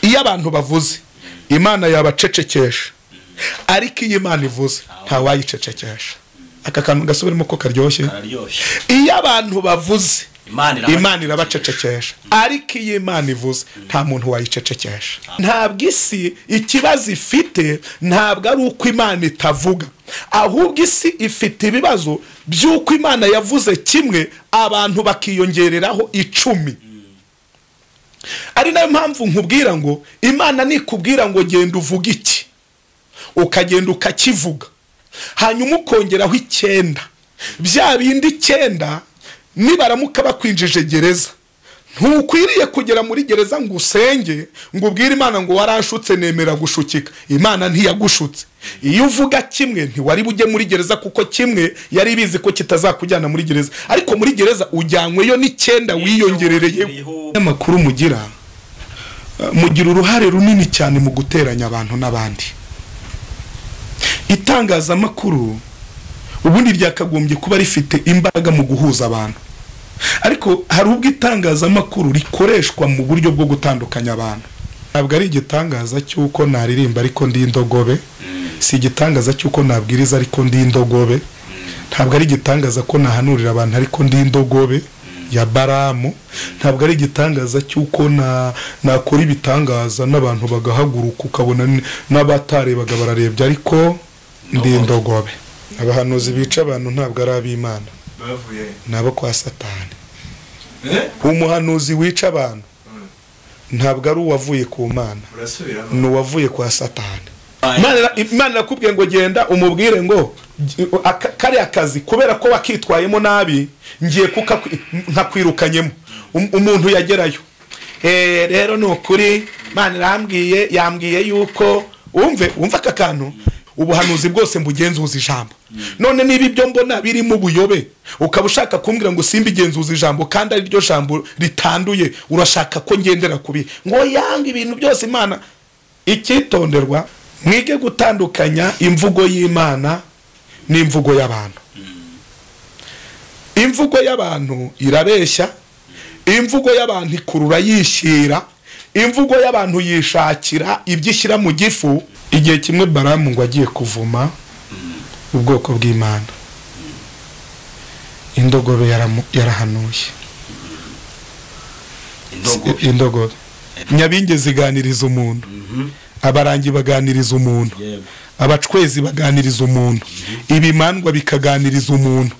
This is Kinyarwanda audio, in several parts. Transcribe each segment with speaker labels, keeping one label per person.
Speaker 1: iyo abantu bavuze imana yabacecekesha ariko iyo imana ivuze ntawayicecekesha aka kantu gasubiremo ko karyoshye
Speaker 2: kararyoshye
Speaker 1: iyo abantu bavuze
Speaker 2: imana irabacecekesha.
Speaker 1: imana irabacecekesha ariko iyo imana ivuze nta muntu wayicecekesha ntabwo isi ikibazo ifite ntabwo ari uko imana itavuga ahubwo isi ifite ibibazo by'uko imana yavuze kimwe abantu bakiyongereraho icumi ari nayo mpamvu nkubwira ngo imana nikubwira ngo genda uvuge iki ukagenda ukakivuga hanyuma ukongeraho icyenda bya bindi icyenda nibaramuka bakwinjije gereza ntukwiriye kugera muri gereza ngo usenge ngo ubwire imana ngo waranshutse nemera gushukika imana ntiyagushutse iyo uvuga kimwe ntiwari bujye muri gereza kuko kimwe yari bizi ko kitazakujyana muri gereza ariko muri gereza ujyanyweyo n'icyenda wiyongerereyeho amakuru mugira eh, mugira uruhare runini cyane mu guteranya abantu n'abandi itangazamakuru ubundi ryakagombye kuba rifite imbaraga mu guhuza abantu ariko hari ubwo itangazamakuru rikoreshwa mu buryo bwo gutandukanya abantu ntabwo ari igitangaza cy'uko naririmba ariko ndi indogobe si igitangaza cy'uko nabwiriza ariko ndi indogobe ntabwo ari igitangaza ko nahanurira abantu ariko ndi indogobe ya baramu ntabwo ari igitangaza cy'uko na- nakora ibitangaza n'abantu bagahaguruka ukabona n- n'abatarebaga bararebye ariko ndi indogobe abahanuzi bica abantu ntabwo ari ab'imana
Speaker 3: bavuye
Speaker 1: ni abo kwa satani
Speaker 3: Eh?
Speaker 1: umuhanuzi wica abantu ntabwo ari uwavuye ku mana
Speaker 3: urasubiramo
Speaker 1: ni uwavuye kwa satani Imana- imana irakubwiye ngo genda umubwire ngo "Gi- aka- kariya kazi kubera ko wakitwayemo nabi ngiye kukakwi- nkakwirukanyemo Um- umuntu yagerayo Eh, rero ni ukuri imana irambwiye yambwiye yuko wumve wumve aka kantu ubuhanuzi bwose mbugenzuza ijambo none niba ibyo mbona birimo ubuyobe ukaba ushaka kumbwira ngo simba igenzuza ijambo kandi ariryo jambo ritanduye urashaka ko ngendera kubi ngo yanga ibintu byose imana icyitonderwa mwige gutandukanya imvugo y'imana n'imvugo y'abantu imvugo y'abantu irabeshya imvugo y'abantu ikurura yishyira imvugo y'abantu yishakira ibyo ishyira mu gifu igihe kimwe baramu ngo agiye kuvuma ubwoko bw'imana indogobe yaramu- yarahanuye
Speaker 2: indogobe
Speaker 1: indogobe nyabinge ziganiriza umuntu abarangi baganiriza umuntu
Speaker 2: yego
Speaker 1: abacwezi baganiriza umuntu ibimandwa bikaganiriza umuntu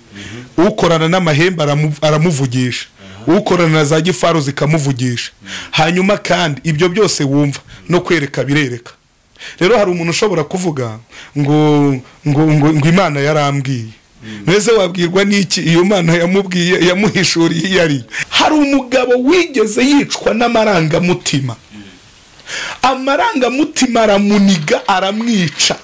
Speaker 1: ukorana n'amahembe aramu- aramuvugisha ukorana na za gifaru zikamuvugisha hanyuma kandi ibyo byose wumva no kwereka birereka rero hari umuntu ushobora kuvuga ngo ngo ngo, ngo imana yarambwiye mbese wabwirwa n'iki iyo mana yamubwiye yamuhishuriye iyo ari hari umugabo wigeze yicwa n'amarangamutima amarangamutima aramuniga aramwica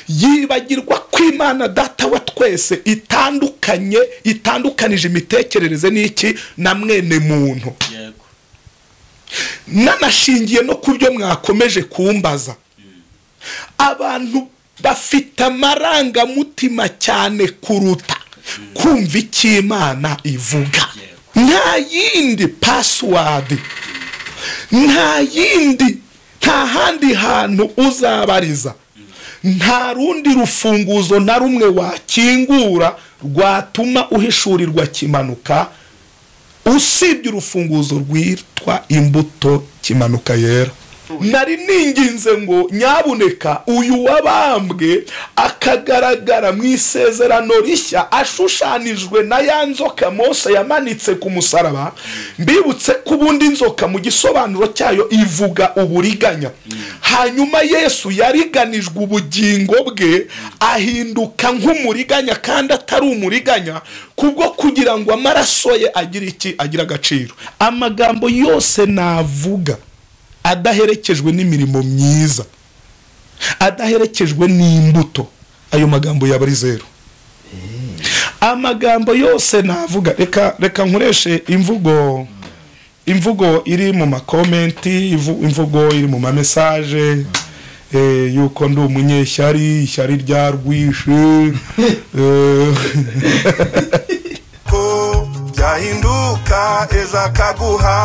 Speaker 1: yibagirwa ko imana data wa twese itandukanye itandukanije imitekerereze n'iki na mwene muntu
Speaker 2: yego
Speaker 1: nanashingiye no ku byo mwakomeje kumbaza abantu bafite amarangamutima cyane kuruta kumva icyo imana ivuga nta yindi pasiwadi nta yindi nta handi hantu uzabariza nta rundi rufunguzo na rumwe wakingura rwatuma uhishurirwa kimanuka usibye urufunguzo rwitwa imbuto kimanuka yera nari ninginze ngo nyabuneka uyu wabambwe akagaragara mu isezerano rishya ashushanijwe na ya nzoka mose yamanitse ku musaraba mbibutse ko ubundi inzoka mu gisobanuro cyayo ivuga uburiganya hanyuma yesu yariganijwe ubugingo bwe ahinduka nk'umuriganya kandi atari umuriganya kubwo kugira ngo amaraso ye agire iki agire agaciro amagambo yose navuga adaherekejwe n'imirimo myiza adaherekejwe n'imbuto ayo magambo yaba ari zeru amagambo yose navuga reka reka nkoreshe imvugo imvugo iri mu makomenti ivu- imvugo iri mu mamesaje eh, yuko ndi umunyeshyari ishyari ryarwishe eh,
Speaker 4: ko byahinduka ejo akaguha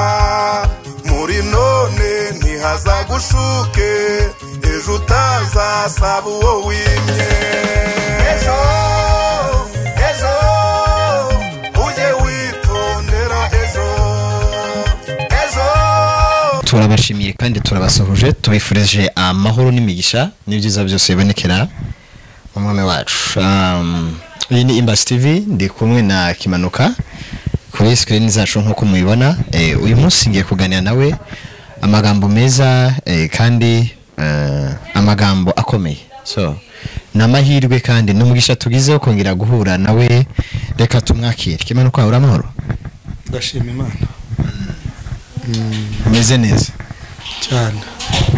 Speaker 4: muri none ntiha
Speaker 2: ushuke ejo utazasaba uwo wimye ejo ejo ujye witondera ejo ejo
Speaker 3: turabashimiye kandi turabasuhuje tubifurije amahoro n'imigisha n'ibyiza byose bibonekera mu mwami wacu Um, iyi ni imbasi tv ndi kumwe na kimanuka kuri sikirini zacu nk'uko mubibona eh, uyu munsi ngiye kuganira nawe amagambo meza eh, kandi eh, amagambo akomeye so ni amahirwe kandi n'umugisha tugizeho kongera guhura nawe reka tumwakire kimanuka uri amahoro
Speaker 1: ndashima imana
Speaker 3: umeze neza
Speaker 1: cyane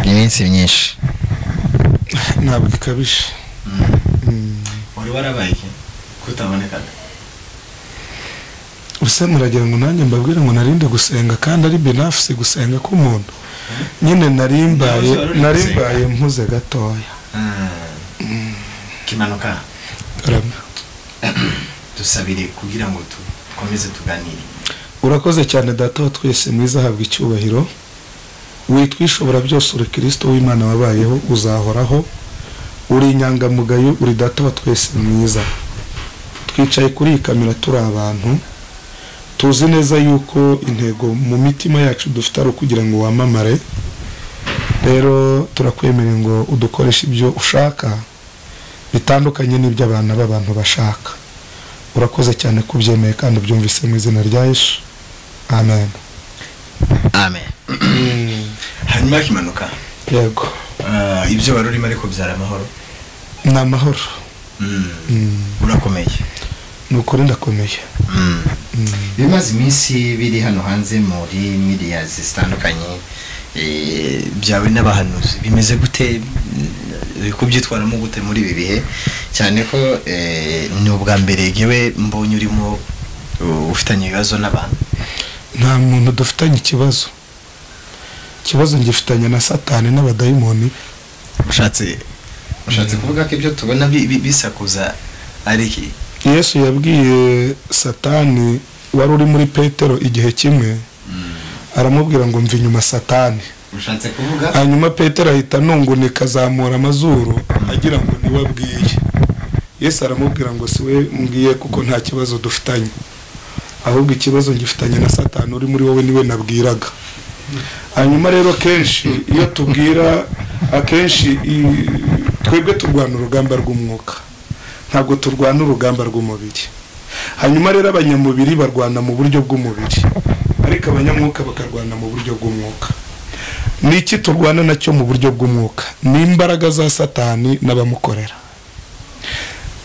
Speaker 3: ni iminsi myinshi
Speaker 1: ntabwo ikabije
Speaker 3: wari warabaye iki kutabonekaga
Speaker 1: ubusa muragira ngo nanjye mbabwire ngo narinde gusenga kandi ari benafusi gusenga k'umuntu nyine narimbaye
Speaker 3: Nawe uzaba uri
Speaker 1: narimbaye mpuze gatoya
Speaker 3: kimanuka
Speaker 1: Karame.
Speaker 3: dusabire kugira ngo dukomeze tuganire
Speaker 1: urakoze cyane data wa twese mwiza ahabwa icyubahiro witwa ishobora byose uri kirisito w'imana wabayeho uzahoraho uri inyangamugayo uri data wa twese mwiza twicaye kuri iyi kamera turi abantu tuzi neza yuko intego mu mitima yacu dufite ari ukugira ngo wamamare rero turakwemerera ngo udukoreshe ibyo ushaka bitandukanye n'ibyo abana b'abantu bashaka urakoze cyane ko ubyemeye kandi ubyumvise mu izina rya yesu amen
Speaker 3: amen hanyuma kimanuka
Speaker 1: yego
Speaker 3: ah, ibyo wari urimo ariko byari amahoro
Speaker 1: ni amahoro
Speaker 3: Mm. urakomeye
Speaker 1: ni ukuri ndakomeye
Speaker 3: Mm. bimaze iminsi biri hano hanze muri miriya zitandukanye eh, byawe n'abahanuzi bimeze gute mm, kubyitwaramo gute muri ibi bihe cyane ko eh, ni ubwa mbere yewe mbonye urimo uh, ufitanye ibibazo n'abantu
Speaker 1: nta muntu dufitanye ikibazo ikibazo ngifitanye na satani n'abadayimoni
Speaker 3: ushatse ushatse kuvuga ko ibyo tubona bi- bi- bisakuza ari iki
Speaker 1: yesu yabwiye satani wari uri muri petero igihe kimwe aramubwira ngo mva inyuma satani
Speaker 3: ushatse kuvuga
Speaker 1: hanyuma petero ahita anungunika azamura amazuru agira ngo niwe abwiye yesu aramubwira ngo si we mbwiye kuko nta kibazo dufitanye ahubwo ikibazo ngifitanye na satani uri muri wowe niwe nabwiraga hanyuma rero kenshi iyo tubwira akenshi i- twebwe turwana urugamba rw'umwuka ntabwo turwana urugamba rw'umubiri hanyuma rero abanyamubiri barwana mu buryo bw'umubiri ariko abanyamwuka bakarwana mu buryo bw'umwuka ni iki turwana nacyo mu buryo bw'umwuka ni imbaraga za satani n'abamukorera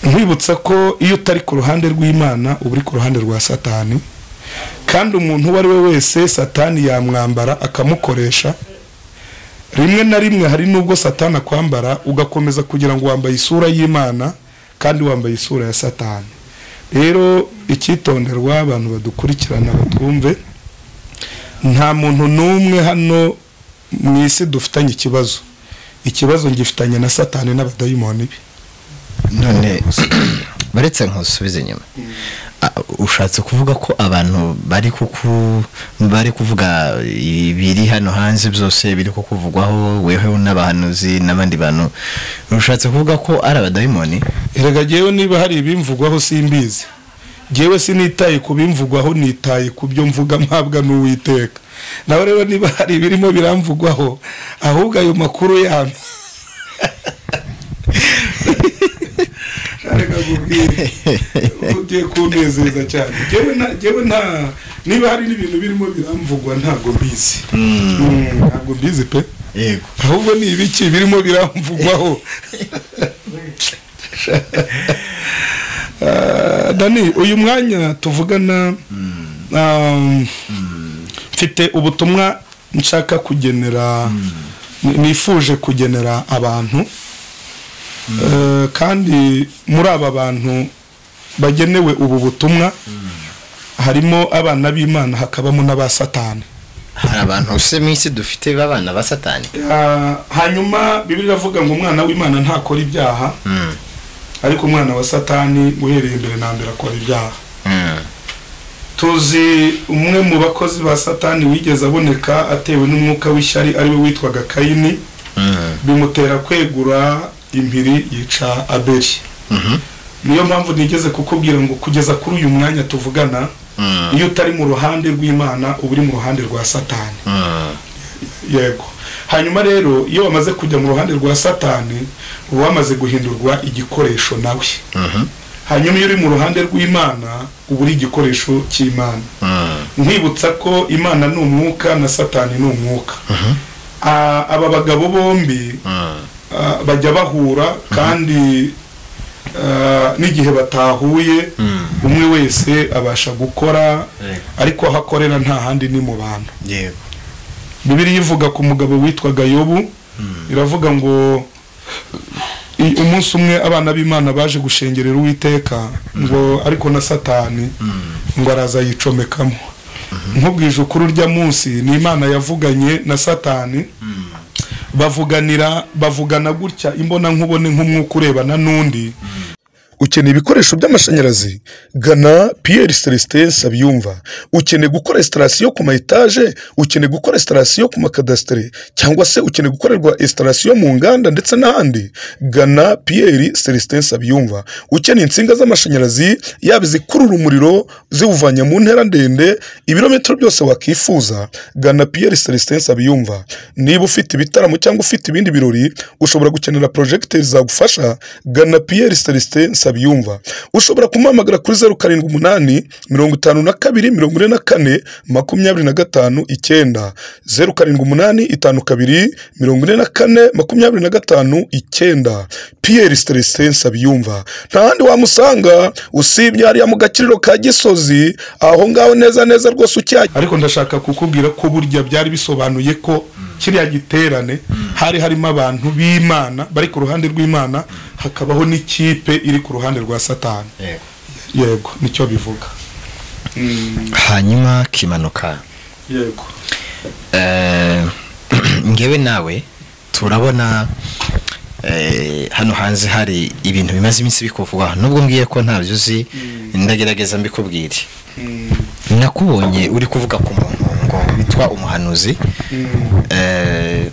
Speaker 1: nkwibutsa ko iyo utari ku ruhande rw'imana uba uri ku ruhande rwa satani kandi umuntu uwo ari we wese satani yamwambara akamukoresha rimwe na rimwe hari n'ubwo satani akwambara ugakomeza kugira ngo wambaye isura y'imana kandi wambaye isura ya satani rero icyitonderwa abantu badukurikirana batwumve nta muntu n'umwe hano mu isi dufitanye ikibazo ikibazo ngifitanye na satani n'abadayimoni be
Speaker 3: none baretse nkusubize inyuma Ah, ushatse kuvuga ko abantu bari kuku bari kuvuga ibiri hano hanze byose biri kukuvugwaho weho n'abahanuzi n'abandi bantu ushatse kuvuga ko ari abadayimoni
Speaker 1: erega jyewe niba hari ibimvugwaho simbizi jyewe sinitaye ku bimvugwaho nitaye ku byo mvuga mpabwa n'uwiteka nawe rero niba hari ibirimo biramvugwaho ahubwo ayo makuru yambi reka nkubwire ugiye kunezeza cyane jyewe nta- jyewe nta niba hari n'ibintu birimo biramvugwa ntabwo mbizi Mm, ntabwo mbizi pe
Speaker 3: yego
Speaker 1: ahubwo ni ibiki birimo biramvugwaho Ah, dani uyu mwanya tuvugana um, mfite ubutumwa nshaka kugenera ni- nifuje kugenera abantu Eh, kandi muri aba bantu bagenewe ubu butumwa harimo abana b'imana hakabamo n'aba satani
Speaker 3: hari abantu se mu isi dufite b'abana ba satani
Speaker 1: Ah, hanyuma bibiri iravuga ngo umwana w'imana ntakora ibyaha
Speaker 3: Mm,
Speaker 1: ariko umwana wa satani uhereye imbere na mbere akora ibyaha tuzi umwe mu bakozi ba satani wigeze aboneka atewe n'umwuka w'ishyari ariwe witwaga kayini bimutera kwegura impiri yica abeli niyo mpamvu nigeze kukubwira ngo kugeza kuri uyu mwanya tuvugana iyo utari mu ruhande rw'imana uba uri mu ruhande rwa satani yego hanyuma rero iyo wamaze kujya mu ruhande rwa satani uba wamaze guhindurwa igikoresho nawe hanyuma iyo uri mu ruhande rw'imana uba uri igikoresho cy'imana nkwibutsa ko imana ni umwuka na satani ni umwuka Ah, aba bagabo bombi ah, bajya bahura kandi ah, n'igihe batahuye umwe wese abasha gukora
Speaker 3: Yego.
Speaker 1: ariko aho akorera nta handi ni mu bantu
Speaker 3: yego
Speaker 1: bibiri ivuga ku mugabo witwaga yobu iravuga ngo i- umunsi umwe abana b'imana baje gushengerera uwiteka ngo ariko na satani ngo araza yicomekamo nkubwije ukuri urya munsi ni imana yavuganye na satani bavuganira bavugana gutya imbona nkubone nk'umwuka urebana n'undi
Speaker 4: ukeneye ibikoresho by'amashanyarazi gana piyeri celestin sabyumva ukeneye gukora resitarasiyo ku ma etaje ukeneye gukora resitarasiyo ku makadasiteri cyangwa se ukeneye gukorerwa resitarasiyo mu nganda ndetse n'ahandi gana piyeri celestin sabyumva ukeneye insinga z'amashanyarazi yaba izikurura umuriro ziwuvanye mu ntera ndende ibirometero byose wakifuza gana piyeri celestin sabyumva niba ufite ibitaramo cyangwa ufite ibindi birori ushobora gukenera porojegiteri zagufasha gana piyeri celestin sabyumva ushobora kumuhamagara kuri zeru karindwi umunani mirongo itanu na kabiri mirongo ine na kane makumyabiri na gatanu icyenda zeru karindwi umunani itanu kabiri mirongo ine na kane makumyabiri na gatanu icyenda piyeri celestin sabyumva nta handi wamusanga usibye hariya mu gakiriro ka gisozi aho ngaho neza neza rwose ucyahagera
Speaker 1: ariko ndashaka kukubwira ko burya byari bisobanuye ko kiriya giterane hari harimo abantu b'imana bari ku ruhande rw'imana hakabaho n'ikipe iri ku ruhande rwa satani
Speaker 3: yego
Speaker 1: yego nicyo bivuga
Speaker 3: hanyuma kimanuka
Speaker 1: yego
Speaker 3: Eh, ngewe nawe turabona eh, hano hanze hari ibintu bimaze iminsi bikuvugwa nubwo mbwiye ko ntabyo uzi ndagerageza mbikubwire nakubonye uri kuvuga ku muntu ngo witwa umuhanuzi Eh,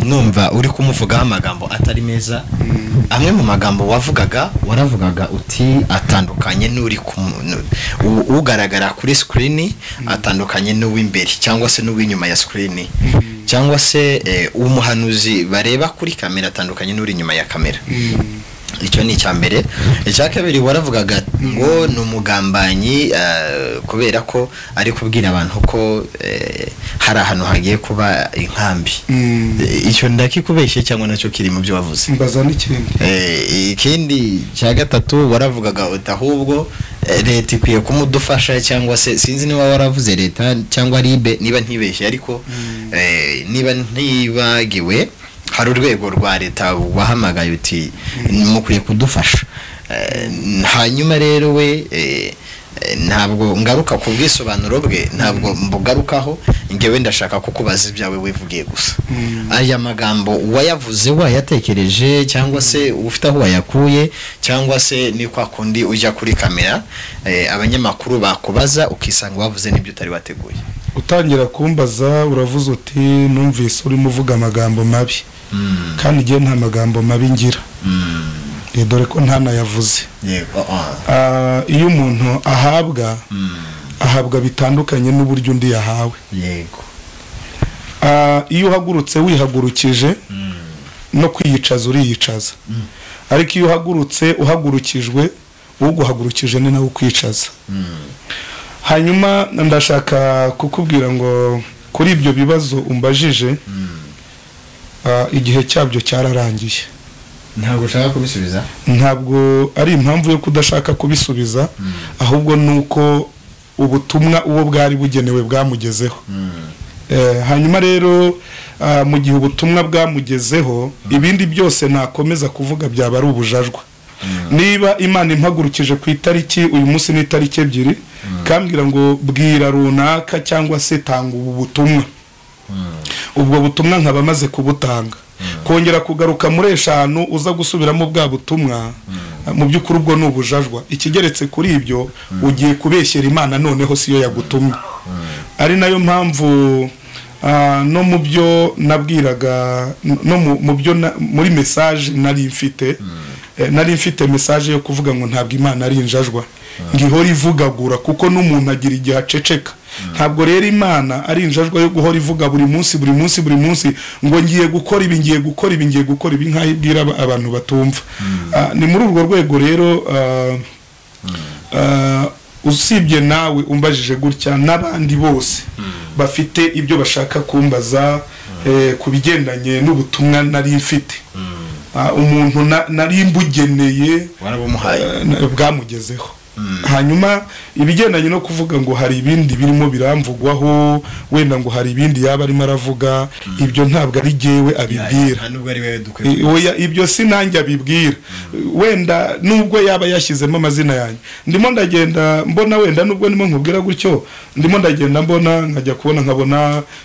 Speaker 3: numva uri kumuvugaho amagambo atari meza amwe mu magambo wavugaga waravugaga uti atandukanye n'uri ku nu- u- ugaragara kuri sikirini atandukanye n'uw'imbere cyangwa se n'uw'inyuma ya sikirini cyangwa se eh, umuhanuzi bareba kuri kamera atandukanye n'uri inyuma ya kamera icyo ni icya mbere icya kabiri waravugaga ngo ni umugambanyi eh, kubera ko ari kubwira abantu ko eh, hari ahantu hagiye kuba inkambi
Speaker 1: Mm.
Speaker 3: Eh, icyo ndakikubeshye cyangwa nacyo kiri mu byo wavuze
Speaker 1: mbaza n'ikindi
Speaker 3: Eh, ikindi cya gatatu waravugaga uti ahubwo eh, leta ikwiye kumudufasha cyangwa se sinzi niba waravuze leta cyangwa ribe niba ntibeshye ariko eh, niba ntibagiwe hari urwego rwa leta wahamagaye uti mukwiye kudufasha Eh, hanyuma rero we eh, eh, ntabwo ngaruka ku bwisobanuro bwe ntabwo mbugarukaho ngewe ndashaka kukubaza ibyawe wivugiye gusa aya magambo wayavuze wayatekereje cyangwa se ufite aho wayakuye cyangwa se ni kwa kundi ujya kuri kamera eh, abanyamakuru bakubaza ukisanga wavuze n'ibyo utari wateguye
Speaker 1: utangira kumbaza uravuze uti numvise urimo uvuga amagambo mabi kandi igihe nta magambo mabi ngira Eh, dore ko ntanayavuze
Speaker 3: yego
Speaker 1: Ah, iyo umuntu ahabwa ahabwa bitandukanye n'uburyo undi yahawe
Speaker 3: yego
Speaker 1: Ah, iyo uhagurutse wihagurukije no kwiyicaza uriyicaza ariko iyo uhagurutse uhagurukijwe uguhagurukije ni nawe ukwicaza hanyuma ndashaka kukubwira ngo kuri ibyo bibazo umbajije ah, igihe cyabyo cyararangiye
Speaker 3: ntabwo ushaka kubisubiza
Speaker 1: ntabwo ari impamvu yo kudashaka kubisubiza ahubwo ni uko ubutumwa uwo bwari bugenewe bwamugezeho Eh, hanyuma rero ah, mu gihe ubutumwa bwamugezeho ibindi byose nakomeza kuvuga byaba ari ubujajwa niba imana impagurukije ku itariki uyu munsi ni itariki ebyiri kambwira ngo bwira runaka cyangwa se tanga ubu butumwa ubwo butumwa nkaba maze kubutanga kongera kugaruka muri eshanu uza gusubiramo bwa butumwa mu by'ukuri ubwo ni ubujajwa ikigeretse kuri ibyo ugiye kubeshyera imana noneho siyo yagutumye ari nayo mpamvu ah, no mu byo nabwiraga no mu- mu byo na- muri mesaje nari mfite eh, nari mfite mesaje yo kuvuga ngo ntabwo imana ari injajwa ngihora ivugagura kuko n'umuntu agira igihe aceceka ntabwo rero imana ari injajwa yo guhora ivuga buri munsi buri munsi buri munsi ngo ngiye gukora ibi ngiye gukora ibi ngiye gukora ibi nk'aho ibwira aba- abantu batumva Ah, ni muri urwo rwego rero ah, Ah, usibye nawe umbajije gutya n'abandi bose bafite ibyo bashaka kumbaza eh, ku bigendanye n'ubutumwa nari mfite Ah, umuntu na- nari mbugeneye
Speaker 3: warabumuhaye
Speaker 1: eh, na- bwamugezeho hanyuma ibigendanye no kuvuga ngo hari ibindi birimo biramvugwaho wenda ngo hari ibindi yaba arimo aravuga ibyo ntabwo ari jyewe abibwira
Speaker 3: nubwo ari wowe dukwiye
Speaker 1: I- oya, ibyo si nanjye abibwira wenda nubwo yaba yashyizemo amazina yanjye ndimo ndagenda mbona wenda nubwo ndimo nkubwira gutyo ndimo ndagenda mbona nkajya kubona nkabona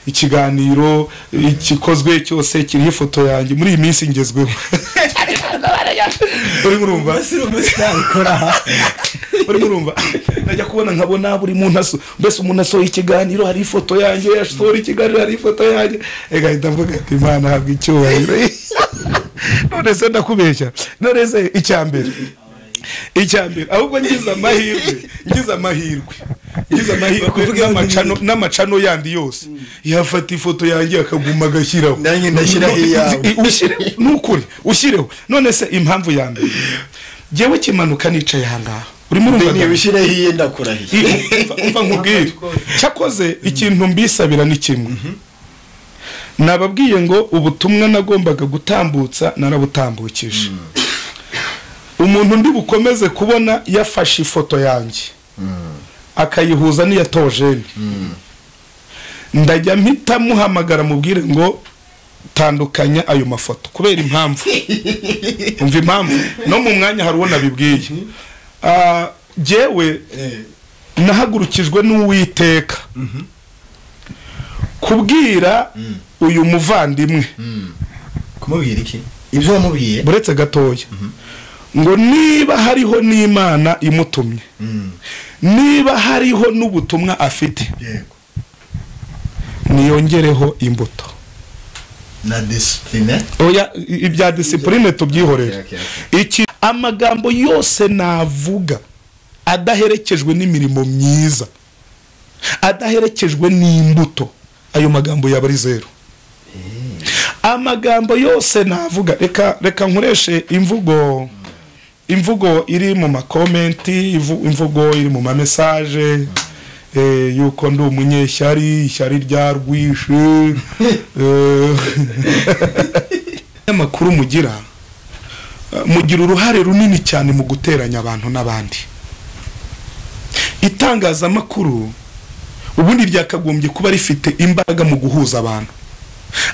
Speaker 1: ikiganiro igikozwe cyose kiriho ifoto yanjye muri iyi minsi ngezweho urimo urumva urimo urumva najya kubona nkabona buri muntu aso mbese umuntu asohoye ikiganiro hari ifoto yanjye asohora ikiganiro hari ifoto yanjye igahita mvuga ati imana habwa icyubahiro none se ndakubeshya none se icya mbere icya mbere ahubwo ngize amahirwe ngize amahirwe ngize amahirwe n'amacano- n'amacano yandi yose yafata ifoto yanjye akaguma agashyiraho
Speaker 3: Nanjye ndashyiraho iyawe.
Speaker 1: Ushyire- ni ukuri ushyireho none se impamvu ya mbere jyewe kimanuka nicaye aha ngaha urimo urumva
Speaker 3: niba
Speaker 1: Dani?
Speaker 3: ushyireho iye ndakurahiye
Speaker 1: Umva- umva nkubwire cyakoze ikintu mbisabira ni kimwe nababwiye ngo ubutumwa nagombaga gutambutsa narabutambukije umuntu ndi bukomeze kubona yafashe ifoto yanjye akayihuza n'iya tojeni ndajya mpita muhamagara mubwire ngo tandukanya ayo mafoto kubera impamvu umva impamvu no mu mwanya hari uwo nabibwiye Ah, jyewe nahagurukijwe n'uwiteka kubwira uyu muvandimwe
Speaker 3: kumubwira iki ibyo wamubwiye
Speaker 1: buretse gatoya ngo niba hariho n'imana imutumye
Speaker 3: Mm,
Speaker 1: niba hariho n'ubutumwa afite
Speaker 3: yego
Speaker 1: niyongereho imbuto
Speaker 3: na disipurine
Speaker 1: oya i- ibya disipurine tubyihorere
Speaker 3: Okay,
Speaker 1: iki amagambo yose navuga adaherekejwe n'imirimo myiza adaherekejwe n'imbuto ayo magambo yaba ari zeru amagambo yose navuga reka reka nkoreshe imvugo imvugo iri mu makomenti ivu- imvugo iri mu mamesaje eh, yuko ndi umunyeshyari ishyari rya rwishe amakuru mugira eh, mugira uruhare runini cyane mu guteranya abantu n'abandi itangazamakuru ubundi ryakagombye kuba rifite imbaraga mu guhuza abantu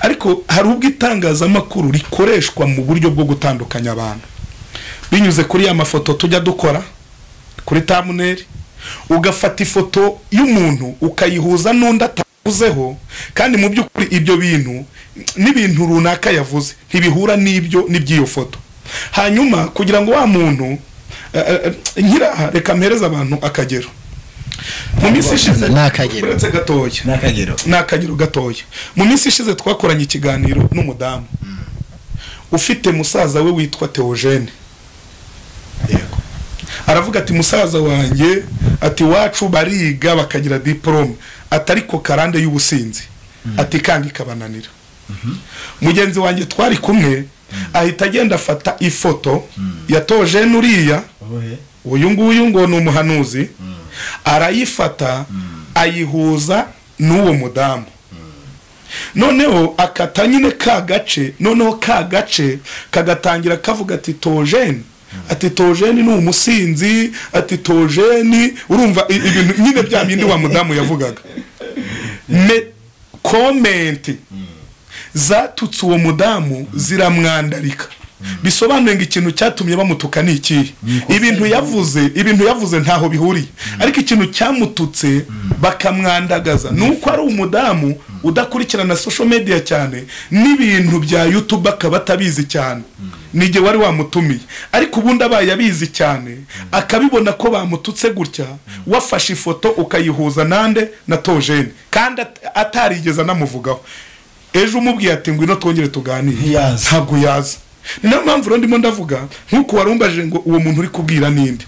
Speaker 1: ariko hari ubwo itangazamakuru rikoreshwa mu buryo bwo gutandukanya abantu binyuze kuri ya mafoto tujya dukora kuri tamuneri ugafata ifoto y'umuntu ukayihuza n'undi atavuzeho kandi mu by'ukuri ibyo bintu n'ibintu runaka yavuze ntibihura n'ibyo n'iby'iyo foto hanyuma kugira ngo wa muntu eh, eh, nkiraha reka mpereze abantu akagero mu minsi ishize
Speaker 3: Ni akagero.
Speaker 1: uretse gatoya
Speaker 3: ni akagero
Speaker 1: ni akagero gatoya mu minsi ishize twakoranye ikiganiro n'umudamu ufite musaza we witwa teogene
Speaker 3: yego
Speaker 1: aravuga ati musaza wanjye ati iwacu bariga bakagira diporome ati ariko karande y'ubusinzi ati kandi ikabananira mugenzi wanjye twari kumwe ahita agenda afata ifoto ya tojene uriya
Speaker 3: wowe
Speaker 1: uyu nguyu ngo ni umuhanuzi arayifata ayihuza n'uwo mudamu noneho akata nyine ka gace noneho ka gace kagatangira kavuga ati tojeni ati tojeni ni umusinzi ati tojeni urumva i- ibintu nyine bya bindi wa mudamu yavugaga me komenti zatutse uwo mudamu ziramwandarika bisobanuye ngo ikintu cyatumye bamutuka ni ikihe ibintu yavuze ibintu yavuze ntaho bihuriye ariko ikintu cyamututse bakamwandagaza ni uko ari umudamu udakurikirana sosho mediya cyane n'ibintu bya yutube akaba atabizi cyane nige wari wamutumiye ariko ubundi abaye abizi cyane akabibona ko bamututse gutya wafashe ifoto ukayihuza nande na tojene kandi at- atarigeze anamuvugaho ejo umubwiye ati ngwino twongere tuganire
Speaker 5: Ntiyazi.
Speaker 1: ntabwo yaza ni nayo mpamvu rero ndimo ndavuga nk'uko warumbaje ngo uwo muntu uri kubwira ninde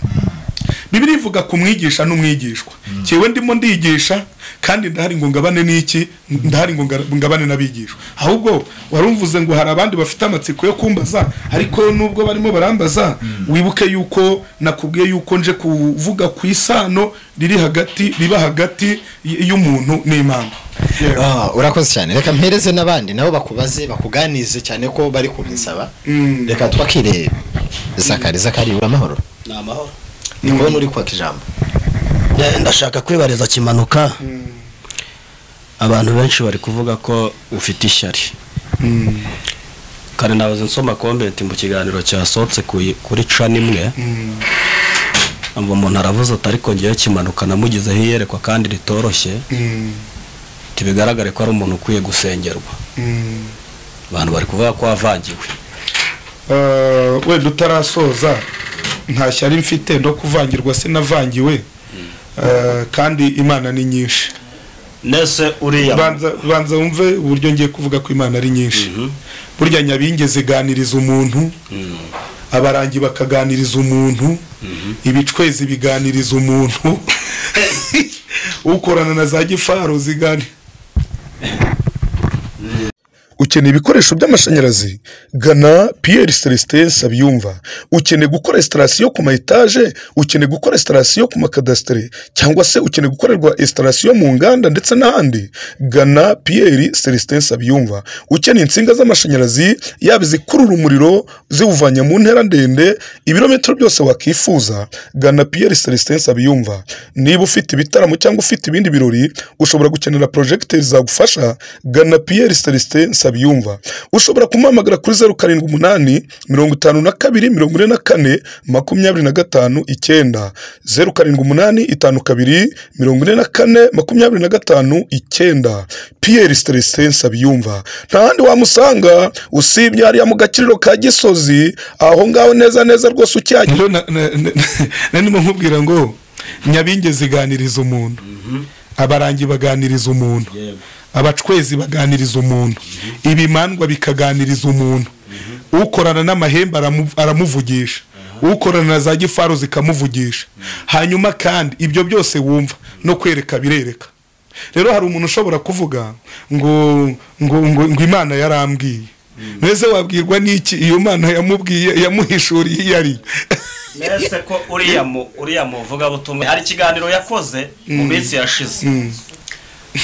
Speaker 1: bibiri ivuga ku mwigisha n'umwigishwa cyewe ndimo ndigisha kandi ndahari ngo ngabane n'iki ndahari ngo nga- ngabane n'abigishwa ahubwo warumvuze ngo hari abandi bafite amatsiko yo kumbaza ariko nubwo barimo barambaza wibuke yuko nakubwiye yuko nje kuvuga ku isano riri hagati riba hagati y- y'umuntu n'imana Yewe.
Speaker 3: Ah, urakoze cyane reka mpereze n'abandi nabo bakubaze bakuganize cyane ko bari kubinsaba
Speaker 1: Mm.
Speaker 3: reka twakire zakari zakari uri amahoro
Speaker 5: ni amahoro
Speaker 3: ni kubona uri kwaka ijambo
Speaker 5: Eh, ndashaka kwibariza kimanuka abantu benshi bari kuvuga ko ufite ishyari kare nabuze nsoma komenti mu kiganiro cyasohotse ku- kuri ca nimwe ngo umuntu aravuze ati ariko ngewe kimanuka namugezeho iyerekwa kandi ritoroshye
Speaker 1: Mm,
Speaker 5: ntibigaragare ko ari umuntu ukwiye gusengerwa
Speaker 1: mm.
Speaker 5: abantu bari kuvuga ko wavangiwe
Speaker 1: Eh, wenda utarasoza nta shyari mfite no kuvangirwa sinavangiwe Eh, kandi imana ni nyinshi
Speaker 5: nese uriya
Speaker 1: banza banza wumve uburyo ngiye kuvuga ko imana ari nyinshi burya nyabingi ziganiriza umuntu abarangi bakaganiriza umuntu ibicwezi biganiriza umuntu ukorana na za gifaro zigani
Speaker 4: ukeneye ibikoresho by'amashanyarazi gana piyeri celestin sabyumva ukeneye gukora esitarasiyo ku ma etaje ukeneye gukora esitarasiyo ku makadasitere cyangwa se ukeneye gukorerwa esitarasiyo mu nganda ndetse n'ahandi gana piyeri celestin sabyumva ukeneye insinga z'amashanyarazi yaba izikurura umuriro ziwuvanya mu ntera ndende ibirometero byose wakifuza gana piyeri celestin sabyumva niba ufite ibitaramo cyangwa ufite ibindi birori ushobora gukenera porojegiteri zagufasha gana piyeri celestin sabyumva ushobora kumuhamagara kuri zeru karindwi umunani mirongo itanu na kabiri mirongo ine na kane makumyabiri na gatanu icyenda zeru karindwi umunani itanu kabiri mirongo ine na kane makumyabiri na gatanu icyenda piyeri celestin sabyumva nta handi wamusanga usibye hariya mu gaciro ka gisozi aho ngaho neza neza rwose ucyahagera
Speaker 1: rero na- na- na- na- ndimo nkubwira ngo nyabingi ziganiriza umuntu abarangi baganiriza umuntu abacwezi baganiriza umuntu ibimandwa bikaganiriza umuntu ukorana n'amahembe aramu- aramuvugisha ukorana na za gifaro zikamuvugisha hanyuma kandi ibyo byose wumva no kwereka birereka rero hari umuntu ushobora kuvuga ngo ngo ngo, ngo imana yarambwiye mbese wabwirwa n'iki iyo mana yamubwiye yamuhishuriye iyo ari
Speaker 5: nese ko uriya mu uriya muvugabutumwa hari ikiganiro yakoze mu minsi yashize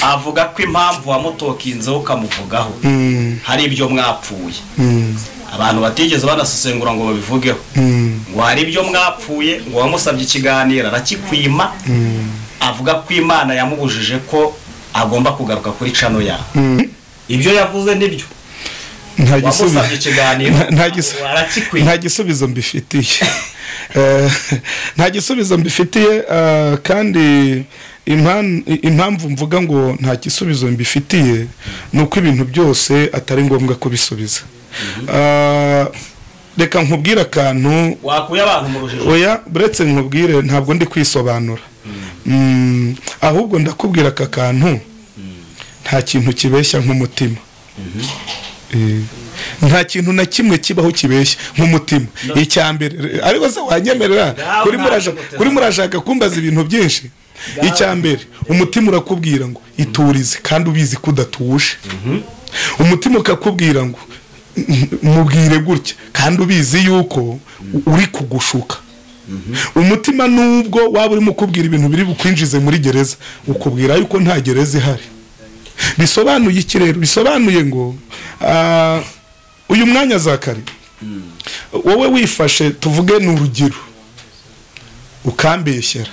Speaker 5: avuga ko impamvu wamutokinzeho ukamuvugaho hari ibyo mwapfuye abantu batigeze banasesengura ngo babivugeho ngo hari ibyo mwapfuye ngo wamusabye ikiganiro arakikwima avuga ko imana yamubujije ko agomba kugaruka kuri cano yawe ibyo yavuze nibyo
Speaker 1: nta
Speaker 5: wamusabye ikiganiro
Speaker 1: nta- nta gisu-
Speaker 5: arakikwima
Speaker 1: nta gisubizo mbifitiye Eh, nta gisubizo mbifitiye eh, kandi impan- impamvu mvuga ngo nta gisubizo mbifitiye ni uko ibintu byose atari ngombwa kubisubiza Eh, reka nkubwire akantu
Speaker 5: wakuye abantu mu rujijo
Speaker 1: oya buretse nkubwire ntabwo ndi kwisobanura Mm, ahubwo ndakubwira aka kantu nta kintu kibeshya nk'umutima Eh, nta kintu na kimwe kibaho kibeshya nk'umutima icya mbere re- ariko se wanyemerera
Speaker 5: Ngaho
Speaker 1: kuri
Speaker 5: ntabwo
Speaker 1: muraja-
Speaker 5: gutera.
Speaker 1: kuri murashaka kumbaza ibintu byinshi icya mbere umutima urakubwira ngo iturize kandi ubizi ko udatuje umutima ukakubwira ngo mubwire gutya kandi ubizi yuko uri kugushuka umutima nubwo waba urimo ukubwira ibintu biri bukwinjize muri gereza ukubwira yuko nta gereza ihari bisobanuye iki rero bisobanuye ngo ah, uyu mwanya za kare wowe wifashe tuvuge ni urugero ukambeshyera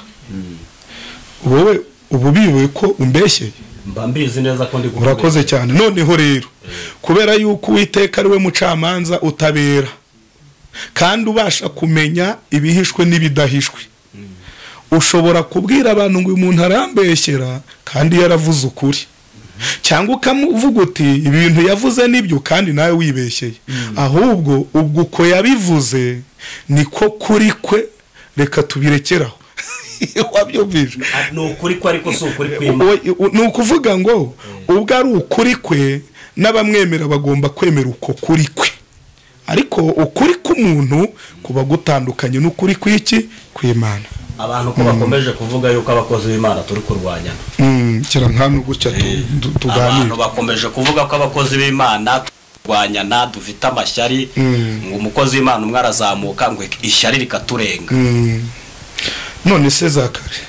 Speaker 1: wowe ubu bibuye ko umbeshyeye
Speaker 5: mba mbizi neza ko ndi
Speaker 1: urakoze cyane noneho rero kubera yuko uwiteka ari we mucamanza utabera kandi ubasha kumenya ibihishwe n'ibidahishwe ushobora kubwira abantu ngo uyu muntu arambeshyera kandi yaravuze ukuri cyangwa ukamuvuga uti ibintu yavuze nibyo kandi nawe wibeshyeye ahubwo ubwo uko yabivuze niko kuri kwe reka tubirekeraho wabyumvije
Speaker 5: ni ukuri ko ariko si ukuri kw'imana
Speaker 1: Uwo- ni ukuvuga ngo ubwo ari ukuri kwe n'abamwemera bagomba kwemera uko kuri kwe ariko ukuri k'umuntu kuba gutandukanye n'ukuri kw'iki kw'imana
Speaker 5: abantu ko bakomeje kuvuga yuko abakozi b'imana turi kurwanyana
Speaker 1: Mm, kera nka gutya tu- tu-
Speaker 5: abantu
Speaker 1: tuganira
Speaker 5: bakomeje kuvuga ko abakozi b'imana turwanyana dufite amashyari ngo umukozi w'imana umwe arazamuka ngo ishyari rikaturenga
Speaker 1: Mm. none se zakare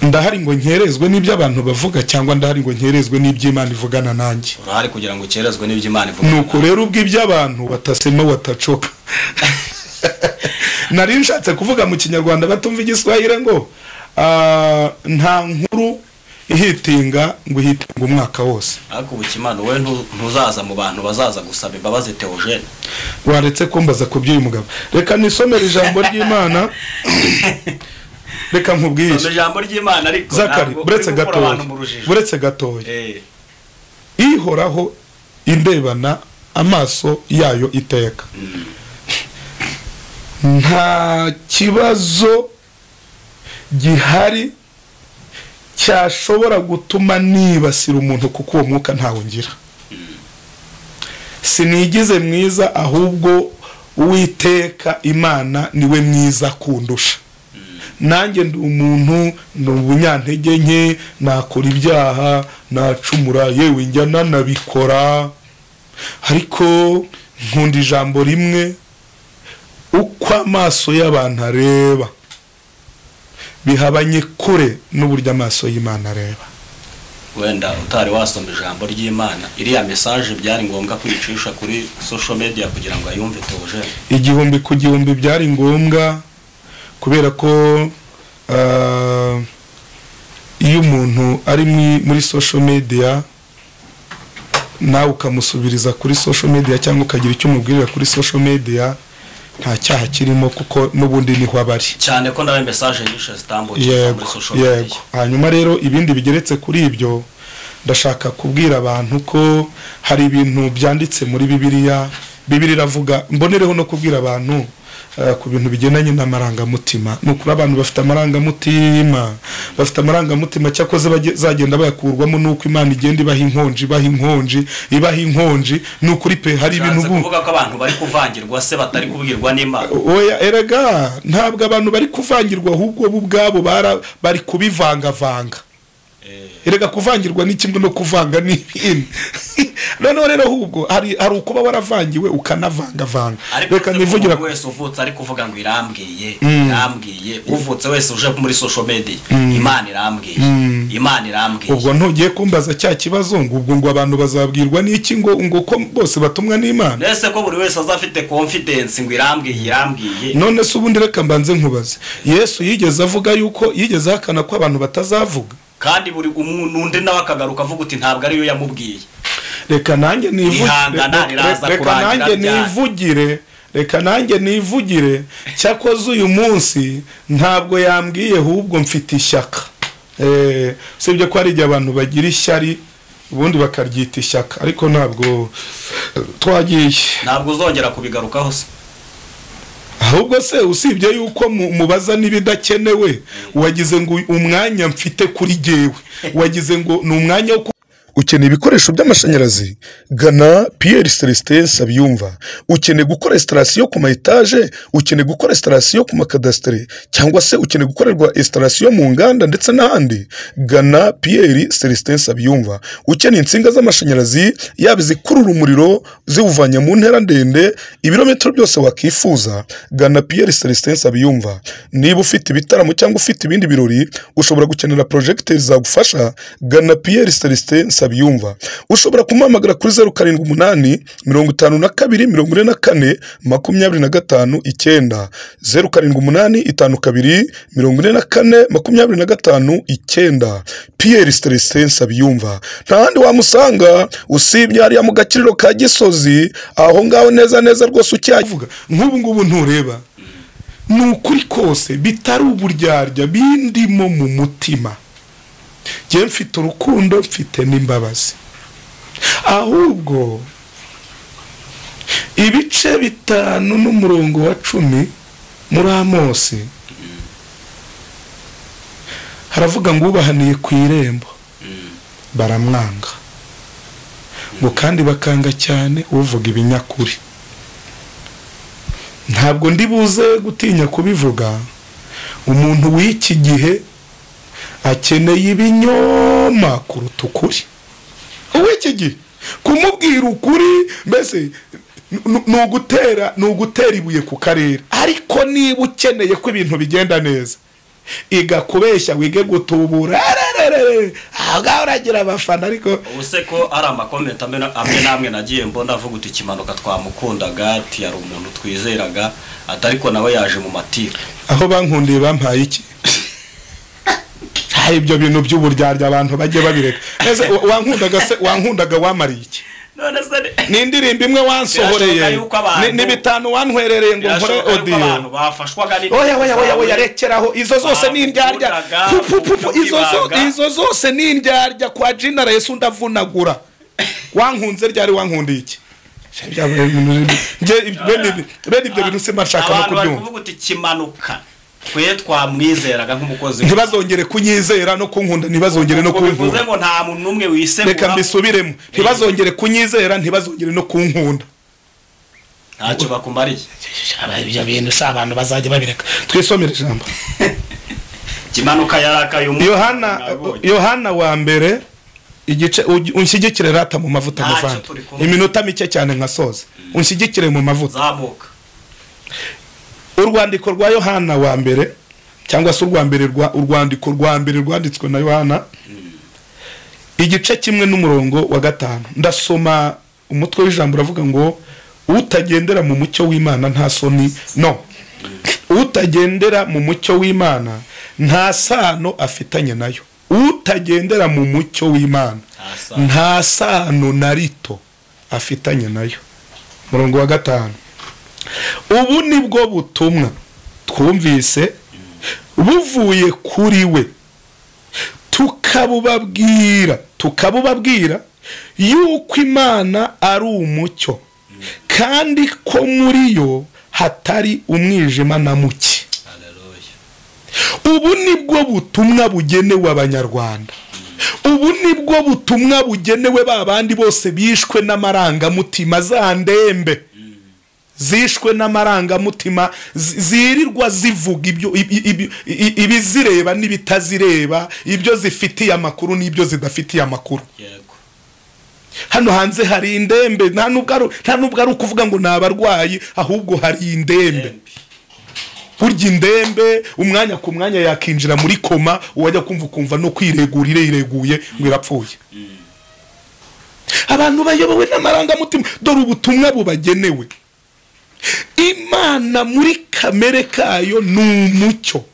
Speaker 1: ndahari ngo nkerezwe n'ibyo abantu bavuga cyangwa ndahari ngo nkerezwe n'iby'imana ivugana nanjye
Speaker 5: urahari kugira ngo ukerezwe n'ibyo imana ivuga
Speaker 1: nuko rero ubw'iby'abantu batasema batacoka nari nshatse kuvuga mu kinyarwanda batumva igiswahili ngo ah, nta nkuru ihitinga ngo ihitinga umwaka wose
Speaker 5: ariko ubu kimana wowe ntu- ntuzaza mu bantu bazaza gusaba imbabazi teogene
Speaker 1: waretse kumbaza ku by'uyu mugabo reka nisomere ijambo ry'imana reka nkubwire
Speaker 5: mu ijambo ry'imana ariko
Speaker 1: zakari
Speaker 5: ntabwo
Speaker 1: buretse
Speaker 5: uri gukura
Speaker 1: gatoya
Speaker 5: abantu mu rujijo.
Speaker 1: buretse gatoya
Speaker 5: Eh,
Speaker 1: ihoraho indebana amaso yayo iteka nta kibazo gihari cyashobora gutuma nibasira umuntu kuko uwo mwuka ntawo ngira sinigize mwiza ahubwo uwiteka imana niwe mwiza kundusha nanjye ndi umuntu ni ubunyantege nke nakora ibyaha nacumura yewe njya nanabikora ariko nkunda ijambo rimwe uko amaso y'abantu areba bihabanye kure n'uburyo amaso y'imana areba
Speaker 5: wenda utari wasoma ijambo ry'imana iriya mesaje byari ngombwa kuyicisha kuri social media kugira ngo ayumve teogene
Speaker 1: igihumbi ku gihumbi byari ngombwa kubera ko ah, iyo umuntu ari mu- muri social media nawe ukamusubiriza kuri social media cyangwa ukagira icyo umubwirira kuri social media nta cyaha kirimo kuko n'ubundi niho aba ari
Speaker 5: cyane ko nawe mesaje yishe zitambukira
Speaker 1: yego
Speaker 5: muri social
Speaker 1: yego
Speaker 5: media
Speaker 1: hanyuma rero ibindi bigeretse kuri ibyo ndashaka kubwira abantu ko hari ibintu byanditse muri bibiliya bibiri iravuga mbonereho no kubwira abantu eh, ku bintu bigendanye n'amarangamutima ni ukuri abantu bafite amarangamutima bafite amarangamutima cyakoze bazagenda bayakurwamo n'uko imana igenda ibaha inkonji ibaha inkonji ibaha inkonji ni ukuri pe hari ibintu
Speaker 5: Bishatse
Speaker 1: ubu
Speaker 5: kuvuga ko abantu bari kuvangirwa se batari kubwirwa n'imana
Speaker 1: oya erega ntabwo abantu bari kuvangirwa ahubwo bo ubwabo bara- bari kubivangavanga erega kuvangirwa ni kimwe no kuvanga ni ibindi noneho rero ahubwo hari hari ukuba waravangiwe ukanavangavanga
Speaker 5: ariko
Speaker 1: reka
Speaker 5: se
Speaker 1: nivugira
Speaker 5: umuntu wese uvutse ari kuvuga ngo irambwiye irambwiye uvutse wese uje muri social media imana irambwiye imana irambwiye
Speaker 1: ubwo ntugiye kumbaza cya kibazo ngo ubwo ngo abantu bazabwirwa n'iki ngo ngo ko bose batumwa n'imana
Speaker 5: mbese ko buri wese azafite confidence ngo irambwiye irambwiye
Speaker 1: none se ubundi reka mbanze nkubaze yesu yigeze avuga yuko yigeze ahakana ko abantu batazavuga
Speaker 5: kandi buri umuntu undi nawe akagaruka avuga uti ntabwo ariyo yamubwiye
Speaker 1: reka nanjye nivu-
Speaker 5: Ihangana
Speaker 1: re-
Speaker 5: riraza
Speaker 1: re- reka
Speaker 5: kurangira
Speaker 1: nanjye
Speaker 5: ryari?
Speaker 1: nivugire reka nanjye nivugire cyakoze uyu munsi ntabwo yambwiye ahubwo mfite ishyaka Eh, usibye ko hari igihe abantu bagira ishyari ubundi bakaryita ishyaka ariko ntabwo twagiye
Speaker 5: ntabwo uzongera kubigarukaho se
Speaker 1: ahubwo se usibye yuko mu- mubaza n'ibidakenewe wagize ngo umwanya mfite kuri jyewe wagize ngo ni umwanya wo
Speaker 4: ukeneye ibikoresho by'amashanyarazi gana piyeri celestin sabiyumva ukeneye gukora esitarasiyo ku ma etaje ukeneye gukora esitarasiyo ku makadasitere cyangwa se ukeneye gukorerwa esitarasiyo mu nganda ndetse n'ahandi gana piyeri celestin sabiyumva ukeneye insinga z'amashanyarazi yaba izikurura umuriro ziwuvanye mu ntera ndende ibirometero byose wakifuza gana piyeri celestin sabiyumva niba ufite ibitaramo cyangwa ufite ibindi birori ushobora gukenera porojegiteri zagufasha gana piyeri celestin Nsabiyumva ushobora kumuhamagara kuri zeru karindwi umunani mirongo itanu na kabiri mirongo ine na kane makumyabiri na gatanu icyenda zeru karindwi umunani itanu kabiri mirongo ine na kane makumyabiri na gatanu icyenda piyeri siterese Nsabiyumva nta handi wamusanga usibye hariya mu gakiriro ka gisozi aho ngaho neza neza rwose ucyajya
Speaker 1: uvuga nk'ubu ngubu ntureba ni ukuri kose bitari uburyarya bindimo mu mutima njye mfite urukundo mfite n'imbabazi ahubwo ibice bitanu n'umurongo wa cumi muri amosi haravuga ngo ubahaniye ku irembo baramwanga ngo kandi bakanga cyane uvuga ibinyakuri ntabwo ndi buze gutinya kubivuga umuntu w'iki gihe akeneye ibinyoma kuruta ukuri uw'iki gihe kumubwira ukuri mbese ni- ni ugutera ni ugutera ibuye ku karere ariko niba ukeneye ko ibintu bigenda neza igakubeshya wige gutubura arararare, aho ngaho uragira abafana ariko
Speaker 5: ubu se ko hari amakomenti amwe na- amwe n'amwe nagiye mbona avuga uti ikimanuka twamukundaga ati hari umuntu twizeraga ati ariko nawe yaje mu matiku
Speaker 1: aho bankundiye bampaye iki hari ibyo bintu by'uburyarya abantu bajye babireka mbese wa- wankundaga se wankundaga wamariye iki
Speaker 5: none se ni-
Speaker 1: ni indirimbo imwe wansohoreye
Speaker 5: Birashoboka yuko abantu-
Speaker 1: Ni- ni bitanu wanhwerereye ngo nkore
Speaker 5: birashoboka yuko abantu
Speaker 1: odiyo
Speaker 5: bafashwaga
Speaker 1: oya oya oya oya rekeraho izo zose ni indyarya
Speaker 5: Bakundaga
Speaker 1: Pu- pu- pu- izo zo-
Speaker 5: kwibanga.
Speaker 1: izo zose ni indyarya kwa jina resu ndavunagura wankunze ryari wankundiye iki Nge- bene ibi- bene ibyo bintu simba nshaka no
Speaker 5: abantu bari
Speaker 1: kubyumva
Speaker 5: kuvuga uti kimanuka twe twamwizeraga nk'umukozi we."
Speaker 1: ntibazongere kunyizera no kunkunda ntibazongere no
Speaker 5: Ubwo bivuze
Speaker 1: kunkunda
Speaker 5: ngo nta muntu n'umwe
Speaker 1: reka
Speaker 5: wisegura
Speaker 1: mbisubiremo ntibazongere kunyizera ntibazongere no kunkunda
Speaker 5: ntacyo bakumariye
Speaker 1: ibyo bintu si abantu bazajya babireka twisomere ijambo
Speaker 5: ikimanuka yarakaye umuntu
Speaker 1: yohana
Speaker 5: nabonye.
Speaker 1: yohana wa mbere igice uj- unshyigikire rata mu mavuta
Speaker 5: Ntacyo
Speaker 1: muvandi
Speaker 5: turi kumwe.
Speaker 1: iminota mike cyane nkasoza unshyigikire mu mavuta
Speaker 5: zamuka
Speaker 1: urwandiko rwa yohana wa mbere cyangwa se urwa mbere rwa urwandiko rwa mbere rwanditswe na yohana igice kimwe n'umurongo wa gatanu ndasoma umutwe w'ijambo uravuga ngo utagendera mu mucyo w'imana nta soni no utagendera mu mucyo w'imana nta sano afitanye nayo utagendera mu mucyo w'imana
Speaker 5: Nta sano.
Speaker 1: nta sano na rito afitanye nayo umurongo wa gatanu ubu ni bwo butumwa twumvise buvuye kuri we tukabubabwira tukabubabwira yuko imana ari umucyo kandi ko muri yo hatari umwijima na muke
Speaker 5: Haleluya.
Speaker 1: ubu ni bwo butumwa bugenewe abanyarwanda ubu ni bwo butumwa bugenewe ba bandi bose bishwe n'amarangamutima za ndembe zishwe n'amarangamutima zi- zirirwa zivuga ibyo ibi- ibi- i- ibizireba n'ibitazireba ibyo zifitiye amakuru n'ibyo zidafitiye amakuru
Speaker 5: yego
Speaker 1: hano hanze hari indembe nta nubwo ari- nta nubwo ari ukuvuga ngo ni abarwayi ahubwo hari indembe
Speaker 5: Embi.
Speaker 1: burya indembe umwanya ku mwanya yakinjira muri koma uwajya kumva ukumva no kwiregura ireguye ngo irapfuye abantu bayobowe n'amarangamutima dore ubutumwa bubagenewe imana muri kamere kayo ni umucyo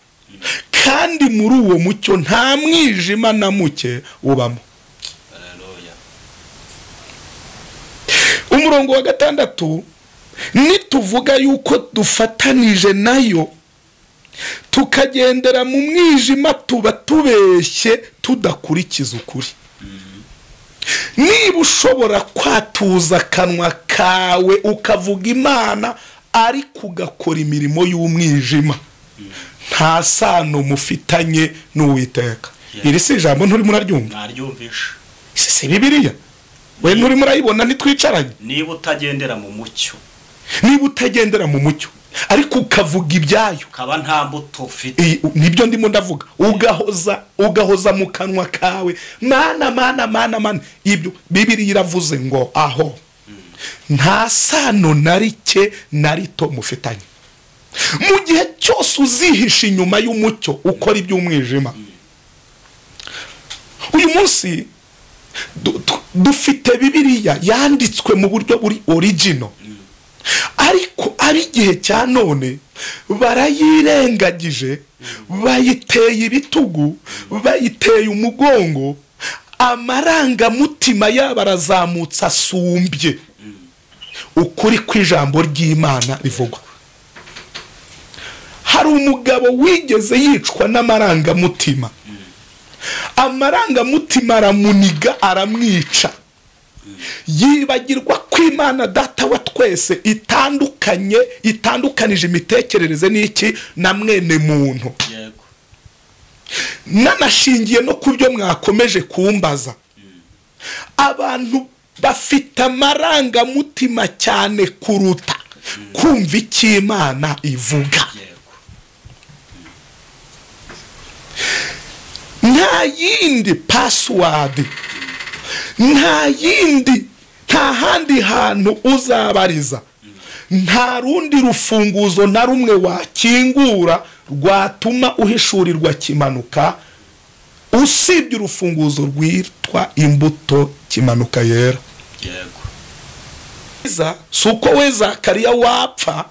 Speaker 1: kandi muri uwo mucyo nta mwijima na muke ubamo
Speaker 5: Haleluya.
Speaker 1: umurongo wa gatandatu nituvuga yuko dufatanije nayo tukagendera mu mwijima tuba tubeshye tudakurikiza ukuri niba ushobora kwatuza akanwa kawe ukavuga imana ariko ugakora imirimo y'umwijima nta sano mufitanye n'uwiteka
Speaker 5: Yeah.
Speaker 1: iri si ijambo nturimo uraryumva
Speaker 5: naryumvishe
Speaker 1: si si bibiliya we nturimo urayibona ntitwicaranye
Speaker 5: niba utagendera mu mucyo
Speaker 1: niba utagendera mu mucyo ariko ukavuga ibyayo
Speaker 5: ukaba nta mbuto ufite
Speaker 1: iyi- nibyo ndimo ndavuga ugahoza ugahoza mu kanwa kawe mana mana mana mana ibyo bibiriya iravuze ngo aho nta sano na rike na rito mufitanye mu gihe cyose uzihisha inyuma y'umucyo ukora iby'umwijima uyu munsi du- du- dufite bibiriya yanditswe mu buryo buri origino ariko ari igihe cya none barayirengagije bayiteye ibitugu bayiteye umugongo amarangamutima yabo arazamutse asumbye ukuri kw'ijambo ry'imana rivugwa hari umugabo wigeze yicwa n'amarangamutima amarangamutima aramuniga aramwica yibagirwa ko imana data wa twese itandukanye itandukanije imitekerereze n'iki na mwene muntu
Speaker 5: yego
Speaker 1: nanashingiye no ku byo mwakomeje kumbaza abantu bafite amarangamutima cyane kuruta kumva icyo imana ivuga
Speaker 5: yego
Speaker 1: nta yindi pasiwadi nta yindi nta handi hantu uzabariza nta rundi rufunguzo na rumwe wakingura rwatuma uhishurirwa kimanuka usibye urufunguzo rwitwa imbuto kimanuka yera
Speaker 5: yego
Speaker 1: byiza si uko we zakariya wapfa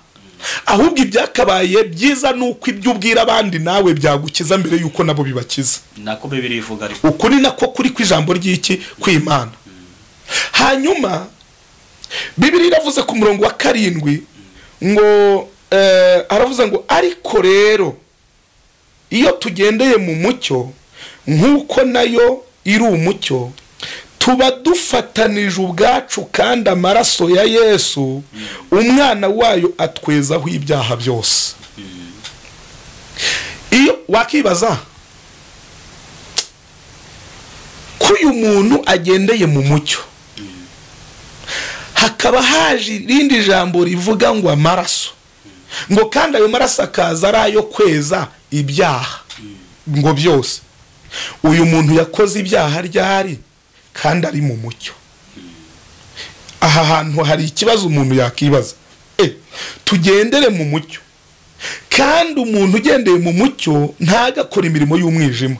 Speaker 1: ahubwo ibyakabaye byiza ni uko ibyo ubwira abandi nawe byagukiza mbere y'uko nabo bibakiza
Speaker 5: nako bibiri ivuga ariko
Speaker 1: uku ni nako kuri kw'ijambo ry'iki kw'imana hanyuma bibiri iravuze ku murongo wa karindwi ngo eh, aravuze ngo ariko rero iyo tugendeye mu mucyo nk'uko nayo iri umucyo tuba dufatanije ubwacu kandi amaraso ya yesu umwana wayo atwezaho ibyaha byose iyo wakibaza ko uyu muntu agendeye mu mucyo hakaba haje irindi jambo rivuga ngo amaraso ngo kandi ayo maraso akaza ari ayo kweza ibyaha ngo byose uyu muntu yakoze ibyaha ryari kandi ari mu mucyo aha hantu hari ikibazo umuntu yakibaza e tugendere mu mucyo kandi umuntu ugendeye mu mucyo ntagakora imirimo y'umwijima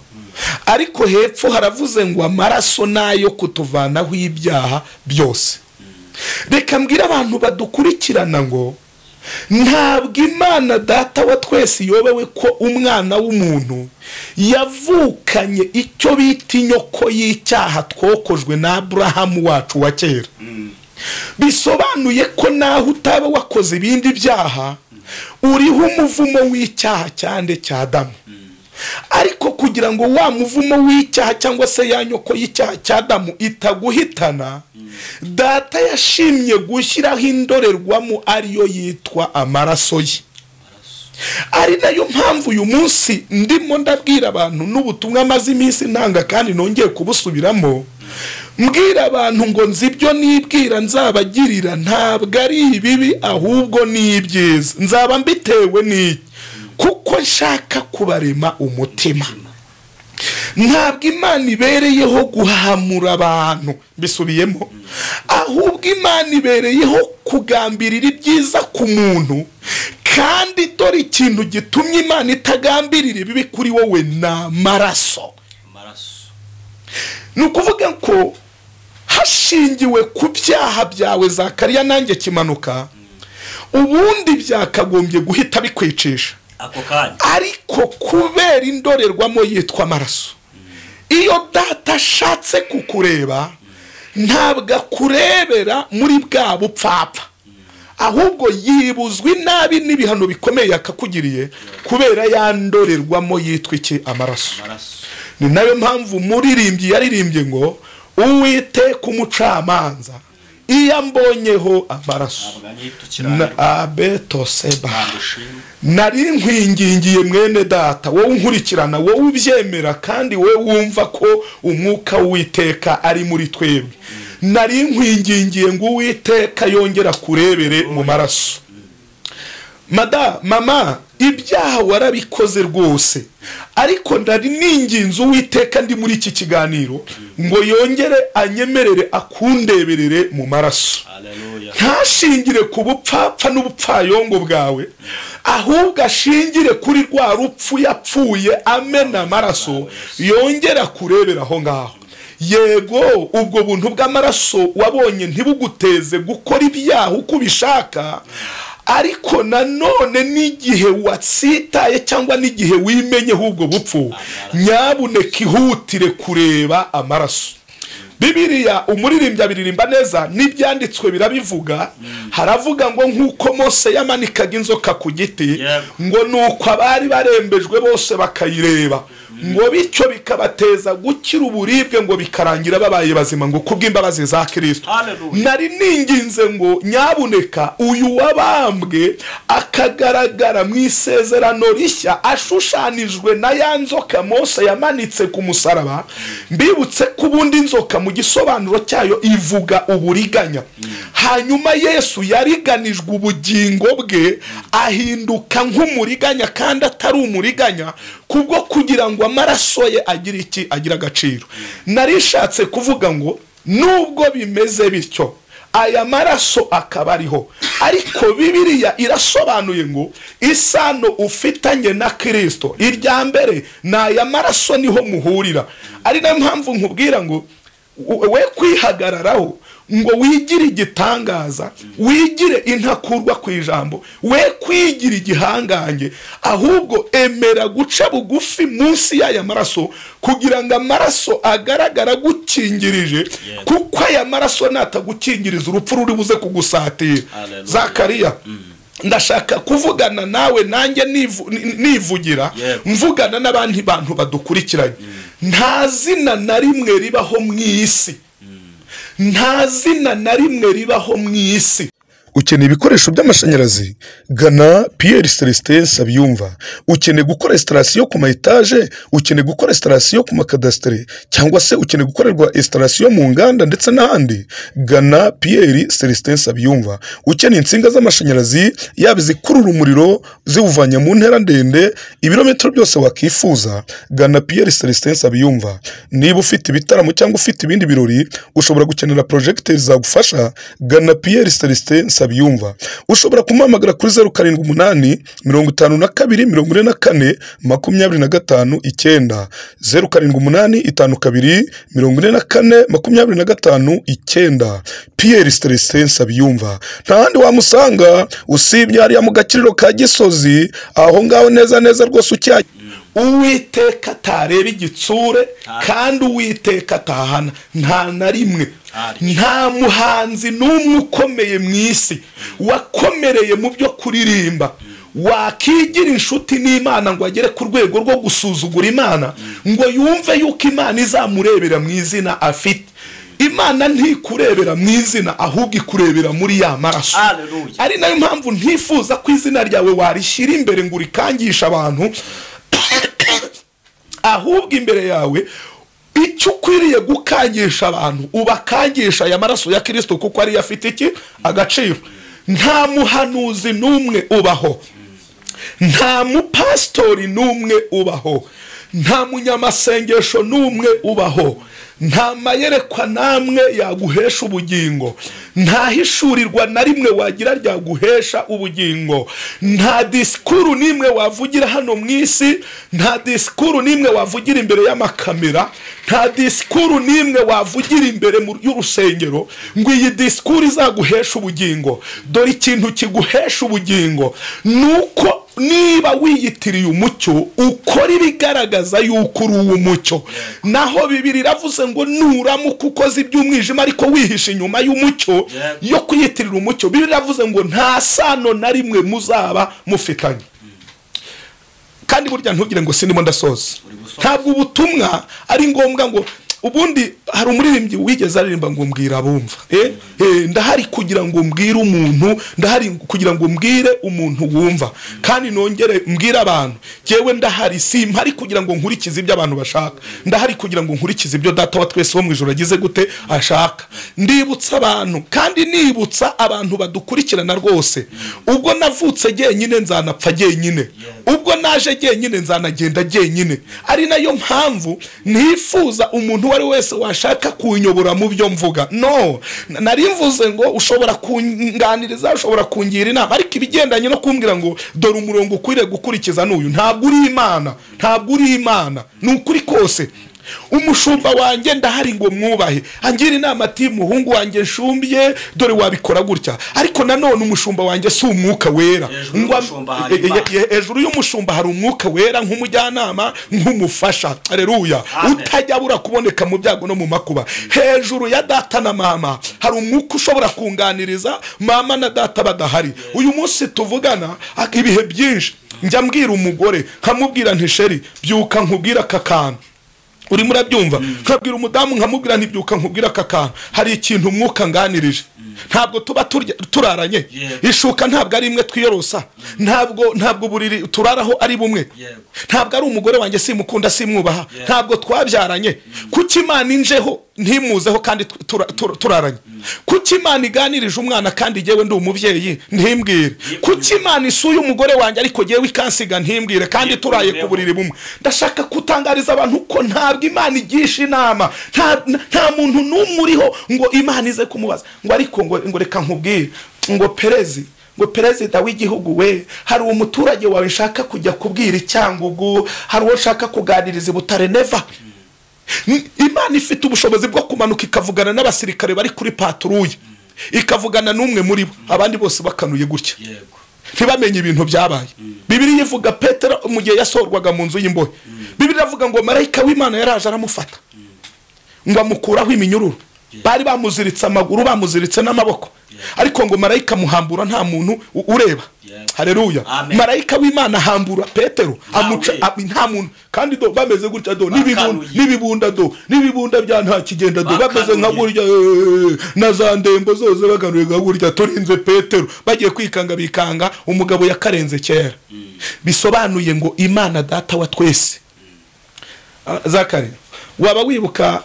Speaker 1: ariko hepfo haravuze ngo amaraso nayo kutuvanaho ibyaha byose reka mbwire abantu badukurikirana ngo ntabwo imana data wa twese iyobewe ko umwana w'umuntu yavukanye icyo bita inyoko y'icyaha twokojwe na aburahamu wacu wa kera bisobanuye ko naho utaba wakoze ibindi byaha uriho umuvumo w'icyaha cyane cya adamu ariko kugira ngo wa muvumo w'icyaha cyangwa se ya nyoko y'icyaha cya adamu itaguhitana data yashimye gushyiraho indorerwamo ariyo yitwa amaraso ye ari nayo mpamvu uyu munsi ndimo ndabwira abantu n'ubutumwa maze iminsi ntanga kandi nongeye kubusubiramo mbwira abantu ngo nzi ibyo nibwira nzabagirira ntabwo ari ibibi ahubwo ni ibyiza nzaba mbitewe n'iki kuko nshaka kubarema umutima ntabwo imana ibereyeho guhamura abantu bisubiyemo ahubwo imana ibereyeho kugambirira ibyiza ku muntu kandi dore ikintu gitumye imana itagambirira ibibi kuri wowe ni amaraso
Speaker 5: amaraso
Speaker 1: ni ukuvuga ko hashingiwe ku byaha byawe zakariya nanjye kimanuka ubundi byakagombye guhita bikwicisha
Speaker 5: ako kanya
Speaker 1: ariko kubera indorerwamo yitwa amaraso iyo data ashatse kukureba ntabwo akurebera muri bwa bupfapfa ahubwo yibuzwa inabi n'ibihano bikomeye yakakugiriye kubera ya ndorerwamo yitwa iki amaraso
Speaker 5: amaraso
Speaker 1: ni nayo mpamvu muririmbyi yaririmbye ngo uwiteka umucamanza iyo ambonyeho amaraso
Speaker 5: ntabwo anyita
Speaker 1: na
Speaker 5: ukirangirwa
Speaker 1: abetoseba
Speaker 5: ntabwo ushima
Speaker 1: nari nkwingingiye mwene data wowe unkurikirana wowe ubyemera kandi wowe wumva ko umwuka w'uwiteka ari muri twebwe nari nkwingingiye ngo uwiteka yongera kurebere mu maraso mada mama ibyaha warabikoze rwose ariko ndari ninginze uwiteka ndi muri iki kiganiro ngo yongere anyemerere akundeberere mu maraso
Speaker 5: haleluya
Speaker 1: ntashingire ku bupfapfa n'ubupfayongo bwawe ahubwo ashingire kuri rwa rupfu yapfuye amena amaraso yongera kurebera aho ngaho yego ubwo buntu bw'amaraso wabonye ntibuguteze gukora ibyaha uko ubishaka ariko nanone n'igihe watsitaye cyangwa n'igihe wimenyeho ubwo bupfu nyabuneka ihutire kureba amaraso bibiriya umuririmbyi abiririmba neza n'ibyanditswe birabivuga haravuga ngo nk'uko mose yamanikaga inzoka ku giti
Speaker 5: Yego.
Speaker 1: ngo ni uko abari barembejwe bose bakayireba ngo bityo bikabateza gukira uburibwe ngo bikarangira babaye bazima ngo kubw'imbabazi za kirisito
Speaker 5: Hallelujah.
Speaker 1: nari ninginze ngo nyabuneka uyu wabambwe akagaragara mu isezerano rishya ashushanijwe na ya nzoka mose yamanitse ku musaraba mbibutse ko ubundi inzoka mu gisobanuro cyayo ivuga uburiganya hanyuma yesu yariganijwe ubugingo bwe ahinduka nk'umuriganya kandi atari umuriganya kubwo kugira ngo amaraso ye agire iki agire agaciro narishatse kuvuga ngo nubwo bimeze bityo aya maraso akaba ariho ariko bibiliya irasobanuye ngo isano ufitanye na kirisito irya mbere ni aya maraso niho muhurira ari nayo mpamvu nkubwira ngo u- we kwihagararaho ngo wigire igitangaza wigire intakurwa ku ijambo we kwigira igihangange ahubwo emera guca bugufi munsi y'aya maraso kugira ngo amaraso agaragara agukingirije kuko aya maraso natagukingiriza urupfu ruri buze kugusatira
Speaker 5: Hallelujah.
Speaker 1: zakariya ndashaka kuvugana nawe nanjye nivu- ni- nivugira
Speaker 5: Yego.
Speaker 1: mvugana n'abandi bantu badukurikiranye nta zina na rimwe ribaho mu isi nta zina na rimwe ribaho mu isi
Speaker 4: ukeneye ibikoresho by'amashanyarazi gana piyeri celestin nsabiyumva ukeneye gukora esitarasiyo ku ma etaje ukeneye gukora esitarasiyo ku makadasitere cyangwa se ukeneye gukorerwa esitarasiyo mu nganda ndetse n'ahandi gana piyeri celestin nsabiyumva ukeneye insinga z'amashanyarazi yaba izikurura umuriro ziwuvanya mu ntera ndende ibirometero byose wakifuza gana piyeri celestin nsabiyumva niba ufite ibitaramo cyangwa ufite ibindi birori ushobora gukenera porojegiteri zagufasha gana piyeri celestin nsabiyumva ushobora kumuhamagara kuri zeru karindwi umunani mirongo itanu na kabiri mirongo ine na kane makumyabiri na gatanu icyenda zeru karindwi umunani itanu kabiri mirongo ine na kane makumyabiri na gatanu icyenda piyeri celestin nsabiyumva nta handi wamusanga usibye hariya mu gakiriro ka gisozi aho ngaho neza neza rwose ucyajya
Speaker 1: uwiteka atareba igitsure kandi uwiteka atahana nta na rimwe
Speaker 5: Hallelujah.
Speaker 1: nta muhanzi n'umwe ukomeye mu isi wakomereye mu byo kuririmba wakigira inshuti n'imana ngo agere ku rwego rwo gusuzugura imana ngo yumve yuko imana izamurebera mu izina afite imana ntikurebera mu izina ahubwo ikurebera muri ya maraso
Speaker 5: Hallelujah.
Speaker 1: ari nayo mpamvu ntifuza ko izina ryawe warishyira imbere ngo urikangisha abantu ahubwo imbere yawe icyo ukwiriye gukangisha abantu ubakangisha aya maraso ya kirisito kuko ariyo afite iki agaciro nta muhanuzi n'umwe ubaho nta mupasitori n'umwe ubaho nta munyamasengesho n'umwe ubaho nta mayerekwa n'amwe yaguhesha ubugingo nta hishurirwa na rimwe wagira ryaguhesha ubugingo nta disikuru n'imwe wavugira hano mu isi nta disikuru n'imwe wavugira imbere y'amakamera nta disikuru n'imwe wavugira imbere mu- y'urusengero ngo iyi disikuru izaguhesha ubugingo dore ikintu kiguhesha ubugingo ni uko niba wiyitiriye umucyo ukora ibigaragaza yuko uri uw'umucyo naho bibiri iravuze ngo nuramuka ukoze iby'umwijima ariko wihisha inyuma y'umucyo
Speaker 5: Yeah.
Speaker 1: yo kuyitirira umucyo bibiri iravuze ngo nta sano na rimwe muzaba mufitanye kandi burya ntugire ngo sindimo ndasoza ntabwo ubutumwa ari ngombwa ngo ubundi hari umuririmbyi wigeze aririmba ngo mbwira abumva eh? Eh, ndahari kugira ngo mbwire umuntu ndahari kugira ngo mbwire umuntu wumva kandi nongere mbwire abantu jyewe ndahari simpari kugira ngo nkurikize ibyo abantu bashaka ndahari kugira ngo nkurikize ibyo data wa twese wo mu ijoro agize gute ashaka ndibutsa abantu kandi nibutsa abantu badukurikirana rwose ubwo navutse jyenyine nzanapfa jyenyine ubwo naje jyenyine nzanagenda jyenyine ari nayo mpamvu ntifuza umuntu uwo ari we wese washaka kunyobora mu byo mvuga no N- nari mvuze ngo ushobora kunganiriza ushobora kungira inama ariko ibigendanye no kumbwira ngo dore umurongo ukwiriye gukurikiza n'uyu ntabwo uri imana ntabwo uri imana ni ukuri kose umushumba wanjye ndahari ngo mwubahe angira inama ati muhungu wanjye nshumbye dore wabikora gutya ariko nanone umushumba wanjye si umwuka wera
Speaker 5: Hejuru
Speaker 1: Ngo am-
Speaker 5: y'umushumba hari
Speaker 1: Eh, eh,
Speaker 5: Imana.
Speaker 1: eh, hejuru y'umushumba hari umwuka wera nk'umujyanama nk'umufasha areruya
Speaker 5: Amen.
Speaker 1: utajya abura kuboneka mu byago no mu makuba hejuru ya data na mama hari umwuka ushobora kunganiriza mama na data badahari uyu munsi tuvugana ak- ibihe byinshi njya mbwira umugore nkamubwira ntisheri byuka nkubwira aka kantu urimo urabyumva nkabwira umudamu nkamubwira ntibyuka nkubwira aka kantu hari ikintu umwuka nganirije ntabwo tuba turya- turaranye
Speaker 5: Yego.
Speaker 1: ishuka ntabwo ari imwe twiyorosa ntabwo ntabwo uburiri turaraho ari bumwe
Speaker 5: Yego.
Speaker 1: ntabwo ari umugore wanjye simukunda simwubaha
Speaker 5: Yego.
Speaker 1: ntabwo twabyaranye kuki imana injeho ntimuzeho kandi tu- tura- tura- turaranye kuki imana iganirije umwana kandi jyewe ndi umubyeyi ntimbwire kuki imana isuye umugore wanjye ariko jyewe ikansiga ntimbwire kandi
Speaker 5: Yego,
Speaker 1: turaye ku
Speaker 5: yego.
Speaker 1: buriri bumwe ndashaka gutangariza abantu ko ntabwo imana igisha inama nta nta muntu n'umwe uriho ngo imana ize kumubaza ngo ariko ngo ngo reka nkubwire ngo perezi ngo perezida w'igihugu we hari umuturage wawe nshaka kujya kubwira icyangugu hari uwo nshaka kuganiriza i butare neva Ni- imana ifite ubushobozi bwo kumanuka ikavugana n'abasirikare bari kuri paturuye ikavugana n'umwe muri bo abandi bose bakanuye gutya
Speaker 5: yego
Speaker 1: ntibamenye ibintu byabaye bibiri ivuga petero mu gihe yasorwaga mu nzu y'imbohe bibiri iravuga ngo marayika w'imana yaraje aramufata ngo amukuraho iminyururu bari bamuziritse amaguru bamuziritse n'amaboko ariko ngo marayika amuhambura nta muntu u- ureba
Speaker 5: Yego.
Speaker 1: hareruya
Speaker 5: Amen.
Speaker 1: marayika w'imana ahambura petero
Speaker 5: Nta
Speaker 1: amuca
Speaker 5: ureba.
Speaker 1: ab- nta muntu kandi do bameze gutya do n'ibibunda
Speaker 5: Bakanuye.
Speaker 1: n'ibibunda do n'ibibunda bya nta kigenda do bameze nka
Speaker 5: Bakanuye.
Speaker 1: gutya burya eh, na za ndembo zose baganuye nka burya turinze petero bagiye kwikanga bikanga umugabo yakarenze kera bisobanuye ngo imana data wa twese Ah, zakari waba wibuka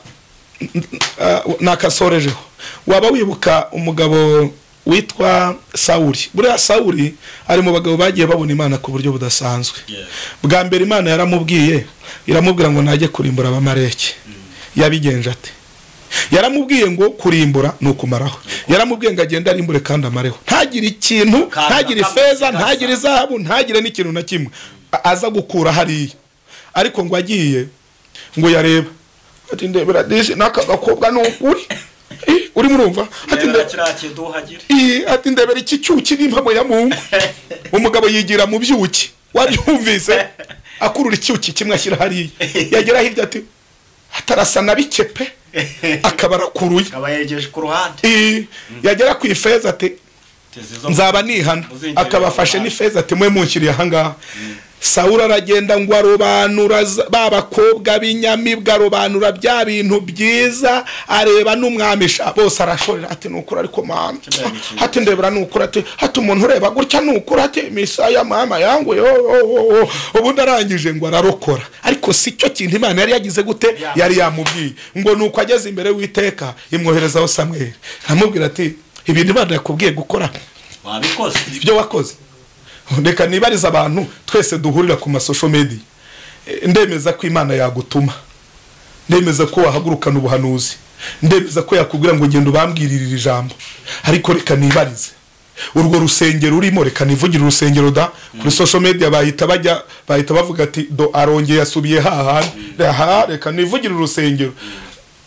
Speaker 1: ah, nakasorejeho waba wibuka umugabo witwa sawuri buriya sawuri ari mu bagabo bagiye babona imana ku buryo budasanzwe
Speaker 5: Yeah.
Speaker 1: bwa mbere imana yaramubwiye iramubwira ngo najye kurimbura abamareke yabigenje ate yaramubwiye ngo kurimbura ni ukumaraho yaramubwiye ngo agende arimbure kandi amareho ntagire ikintu
Speaker 5: Kandi
Speaker 1: ntagire
Speaker 5: akamutse
Speaker 1: ifeza
Speaker 5: kandi
Speaker 1: ntagire izahabu ntagire n'ikintu na kimwe A- aza gukura hariya ariko ngo agiye ngo yareba ati ndebera disi n'aka gakobwa ni ukuri Ih, urimo urumva ati
Speaker 5: rero
Speaker 1: nde-
Speaker 5: kiriya kintu uhagire
Speaker 1: Ii, ati ndebera iki cyuki n'impamo ya mungu umugabo yigira mu byuki wabyumvise akurura icyuki kimwe ashyira hariya yagera hirya ati atarasa na bikepe akaba arakuruye
Speaker 5: akaba yegeje ku ruhande
Speaker 1: Ii, yagera ku ifeza ati
Speaker 5: Teze izo-
Speaker 1: nzaba nihana
Speaker 5: Uzinjirira
Speaker 1: akaba afashe
Speaker 5: mu
Speaker 1: n'ifeza ati mwe munshyiriye ahangaha sawura aragenda ngo arobanura za- ba bakobwa b'inyamibwa arobanura bya bintu byiza areba n'umwami sha bose arashorera ati ni ukuri ariko mama
Speaker 5: Kimwe gikindi.
Speaker 1: hati ndebera ni ukuri ati hati umuntu ureba gutya ni ukuri ati misaya mama yangu yo yo, yo, yo." ubundi arangije ngo ararokora ariko si cyo kintu imana yari yagize gute
Speaker 5: Yeah.
Speaker 1: yari yamubwiye ngo ni uko ageze imbere w'iteka imwoherezaho samweri amubwira ati ibintu imana yakubwiye gukora
Speaker 5: wabikoze
Speaker 1: ibyo wakoze reka nibarize abantu twese duhurira ku masosho media Eh, ndemeza ko imana yagutuma ndemeza ko wahagurukana ubuhanuzi ndemeza ko yakubwira ngo genda ubambwirire iri jambo ariko reka nibarize urwo rusengero urimo reka nivugire urusengero da kuri social media bahita bajya bahita bavuga ati do arongeye yasubiye hahandi aha reka nivugire urusengero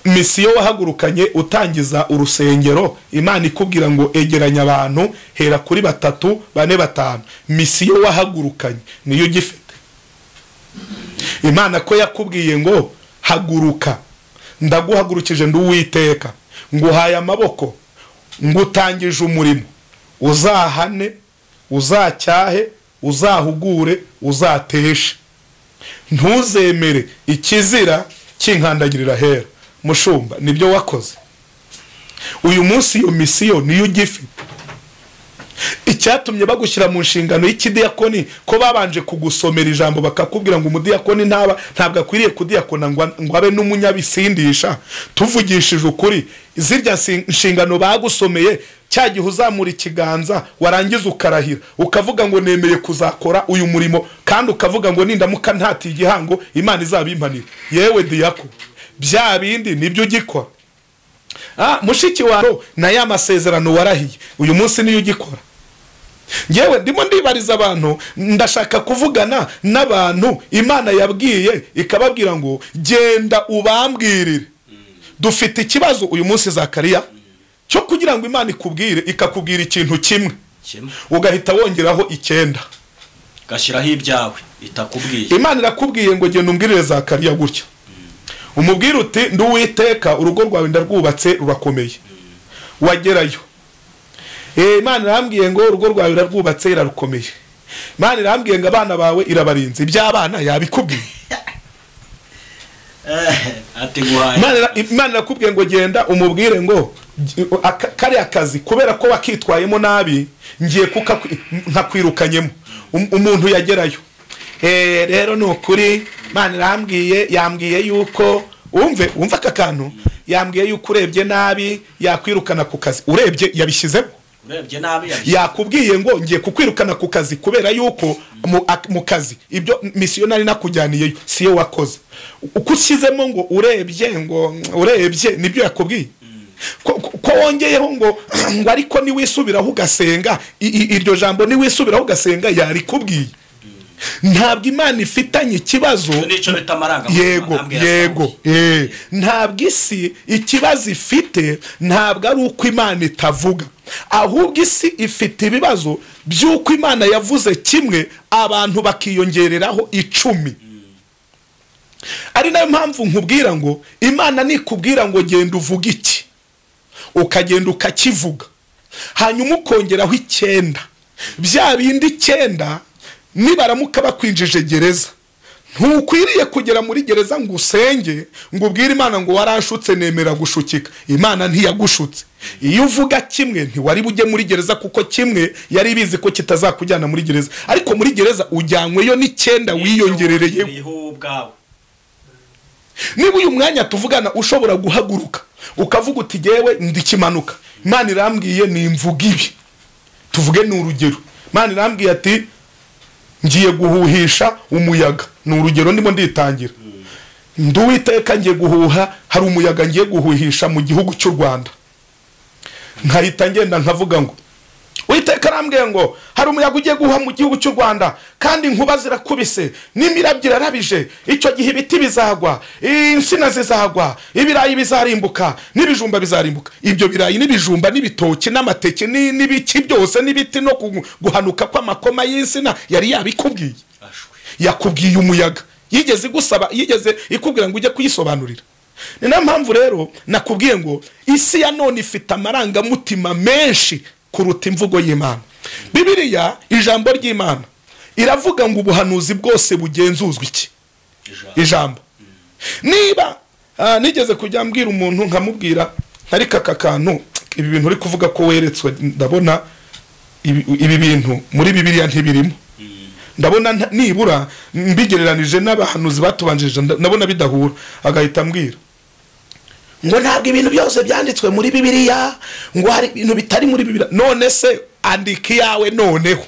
Speaker 1: misiyo wahagurukanye utangiza urusengero imana ikubwira ngo egeranya abantu hera kuri batatu bane batanu misiyo wahagurukanye niyo ugifite imana ko yakubwiye ngo haguruka ndaguhagurukije ndi uwiteka nguhaye amaboko ngutangije umurimo uzahane uzacyahe uzahugure uzateshe ntuzemere ikizira kinkandagirira hera mushumba nibyo wakoze uyu munsi iyo misiyo niyo ugifite icyatumye bagushyira mu nshingano y'ikidiyakoni ko babanje kugusomera ijambo bakakubwira ngo umudiyakoni ntaba ntabwo akwiriye kudiyakona ngo ngo abe n'umunyabisindisha tuvugishije ukuri zirya nsi- nshingano bagusomeye cya gihe uzamura ikiganza warangiza ukarahira ukavuga ngo nemeye kuzakora uyu murimo kandi ukavuga ngo nindamuka ntatiye igihango imana izabimpanira yewe diyako bya bindi nibyo ugikora Ah, mushiki wawe na ya masezerano warahiye uyu munsi niyo ugikora ngewe ndimo ndibariza abantu ndashaka kuvugana n'abantu imana yabwiye ikababwira ngo genda ubambwirire dufite ikibazo uyu munsi zakariya cyo kugira ngo imana ikubwire ikakubwira ikintu kimwe
Speaker 5: kimwe
Speaker 1: ugahita wongeraho icyenda
Speaker 5: gashyiraho ibyawe itakubwiye
Speaker 1: imana irakubwiye ngo genda umbwirire zakariya gutya umubwire uti nduwiteka urugo rwawe ndarwubatse rurakomeye wagerayo Eh, imana irambwiye ngo urugo rwawe irarwubatse irarukomeye imana irambwiye ngo abana bawe irabarinze iby'abana yabikubwiye
Speaker 5: ati guhaye
Speaker 1: Imana ira- imana irakubwiye ngo genda umubwire ngo "Gi- aka- kariya kazi kubera ko wakitwayemo nabi ngiye kukakwi- nkakwirukanyemo Um- umuntu yagerayo Eh, rero ni ukuri imana irambwiye yambwiye yuko wumve wumve aka kantu yambwiye yuko urebye nabi yakwirukana ku kazi urebye yabishyizemo
Speaker 5: urebye nabi yabishyize
Speaker 1: yakubwiye ngo ngiye kukwirukana ku kazi kubera yuko mu- ak- mu kazi ibyo misiyonari nakujyaniyeyo siyo wakoze uko ushyizemo ngo urebye ngo urebye nibyo yakubwiye ko ko wongeyeho ngo ngo ariko niwisubiraho ugasenga i- i- iryo jambo niwisubiraho ugasenga yarikubwiye ntabwo imana ifitanye ikibazo
Speaker 5: nicyo bita amarangamutima
Speaker 1: yego
Speaker 5: ntambwe ya
Speaker 1: yego
Speaker 5: Sawuli.
Speaker 1: eh, ntabwo isi ikibazo ifite ntabwo ari uko imana itavuga ahubwo isi ifite ibibazo by'uko imana yavuze kimwe abantu bakiyongereraho icumi ari nayo mpamvu nkubwira ngo imana nikubwira ngo genda uvuge iki ukagenda ukakivuga hanyuma ukongeraho icyenda bya bindi icyenda nibaramuka bakwinjije gereza ntukwiriye kugera muri gereza ngo usenge ngo ubwire imana ngo waranshutse nemera gushukika imana ntiyagushutse iyo uvuga kimwe ntiwari bujye muri gereza kuko kimwe yari bizi ko kitazakujyana muri gereza ariko muri gereza ujyanyweyo n'icyenda wiyongerereyeho
Speaker 5: Uriho wowe ubwawe
Speaker 1: niba uyu mwanya tuvugana ushobora guhaguruka ukavuga uti ngewe ndikimanuka imana irambwiye ni imvuga ibi tuvuge ni urugero imana irambwiye ati ngiye guhuhisha umuyaga ni urugero ndimo nditangira nduwiteka ngiye guhuha hari umuyaga ngiye guhuhisha mu gihugu cy'u rwanda nkahita ngenda nkavuga ngo witeka arambwiye ngo hari umuyaga ugiye guha mu gihugu cy'u rwanda kandi inkuba zirakubise n'imirabyo irarabije icyo gihe ibiti bizagwa insina zizagwa ibirayi bizarimbuka n'ibijumba bizarimbuka ibyo birayi n'ibijumba n'ibitoki n'amateke ni- n'ibiki byose n'ibiti no gu- guhanuka kw'amakoma y'insina yari yabikubwiye
Speaker 5: ashwe
Speaker 1: yakubwiye umuyaga yigeze igusaba yigeze ikubwira ngo ujye kuyisobanurira ni nayo mpamvu rero nakubwiye ngo isi ya none ifite amarangamutima menshi kuruta imvugo y'imana bibiliya ijambo ry'imana iravuga ngo ubuhanuzi bwose bugenzuzwa iki
Speaker 5: ijambo
Speaker 1: ijambo niba ah, nigeze kujya mbwira umuntu nkamubwira ariko aka kantu ibi bintu uri kuvuga ko weretswe ndabona ibi ibi bintu muri bibiliya ntibirimo ndabona nta- nibura mbigereranije n'abahanuzi batubanjirije nda- ndabona bidahura agahita ambwira ngo ntabwo ibintu byose byanditswe muri bibiliya ngo hari ibintu bitari muri bibiliya none se andika iyawe noneho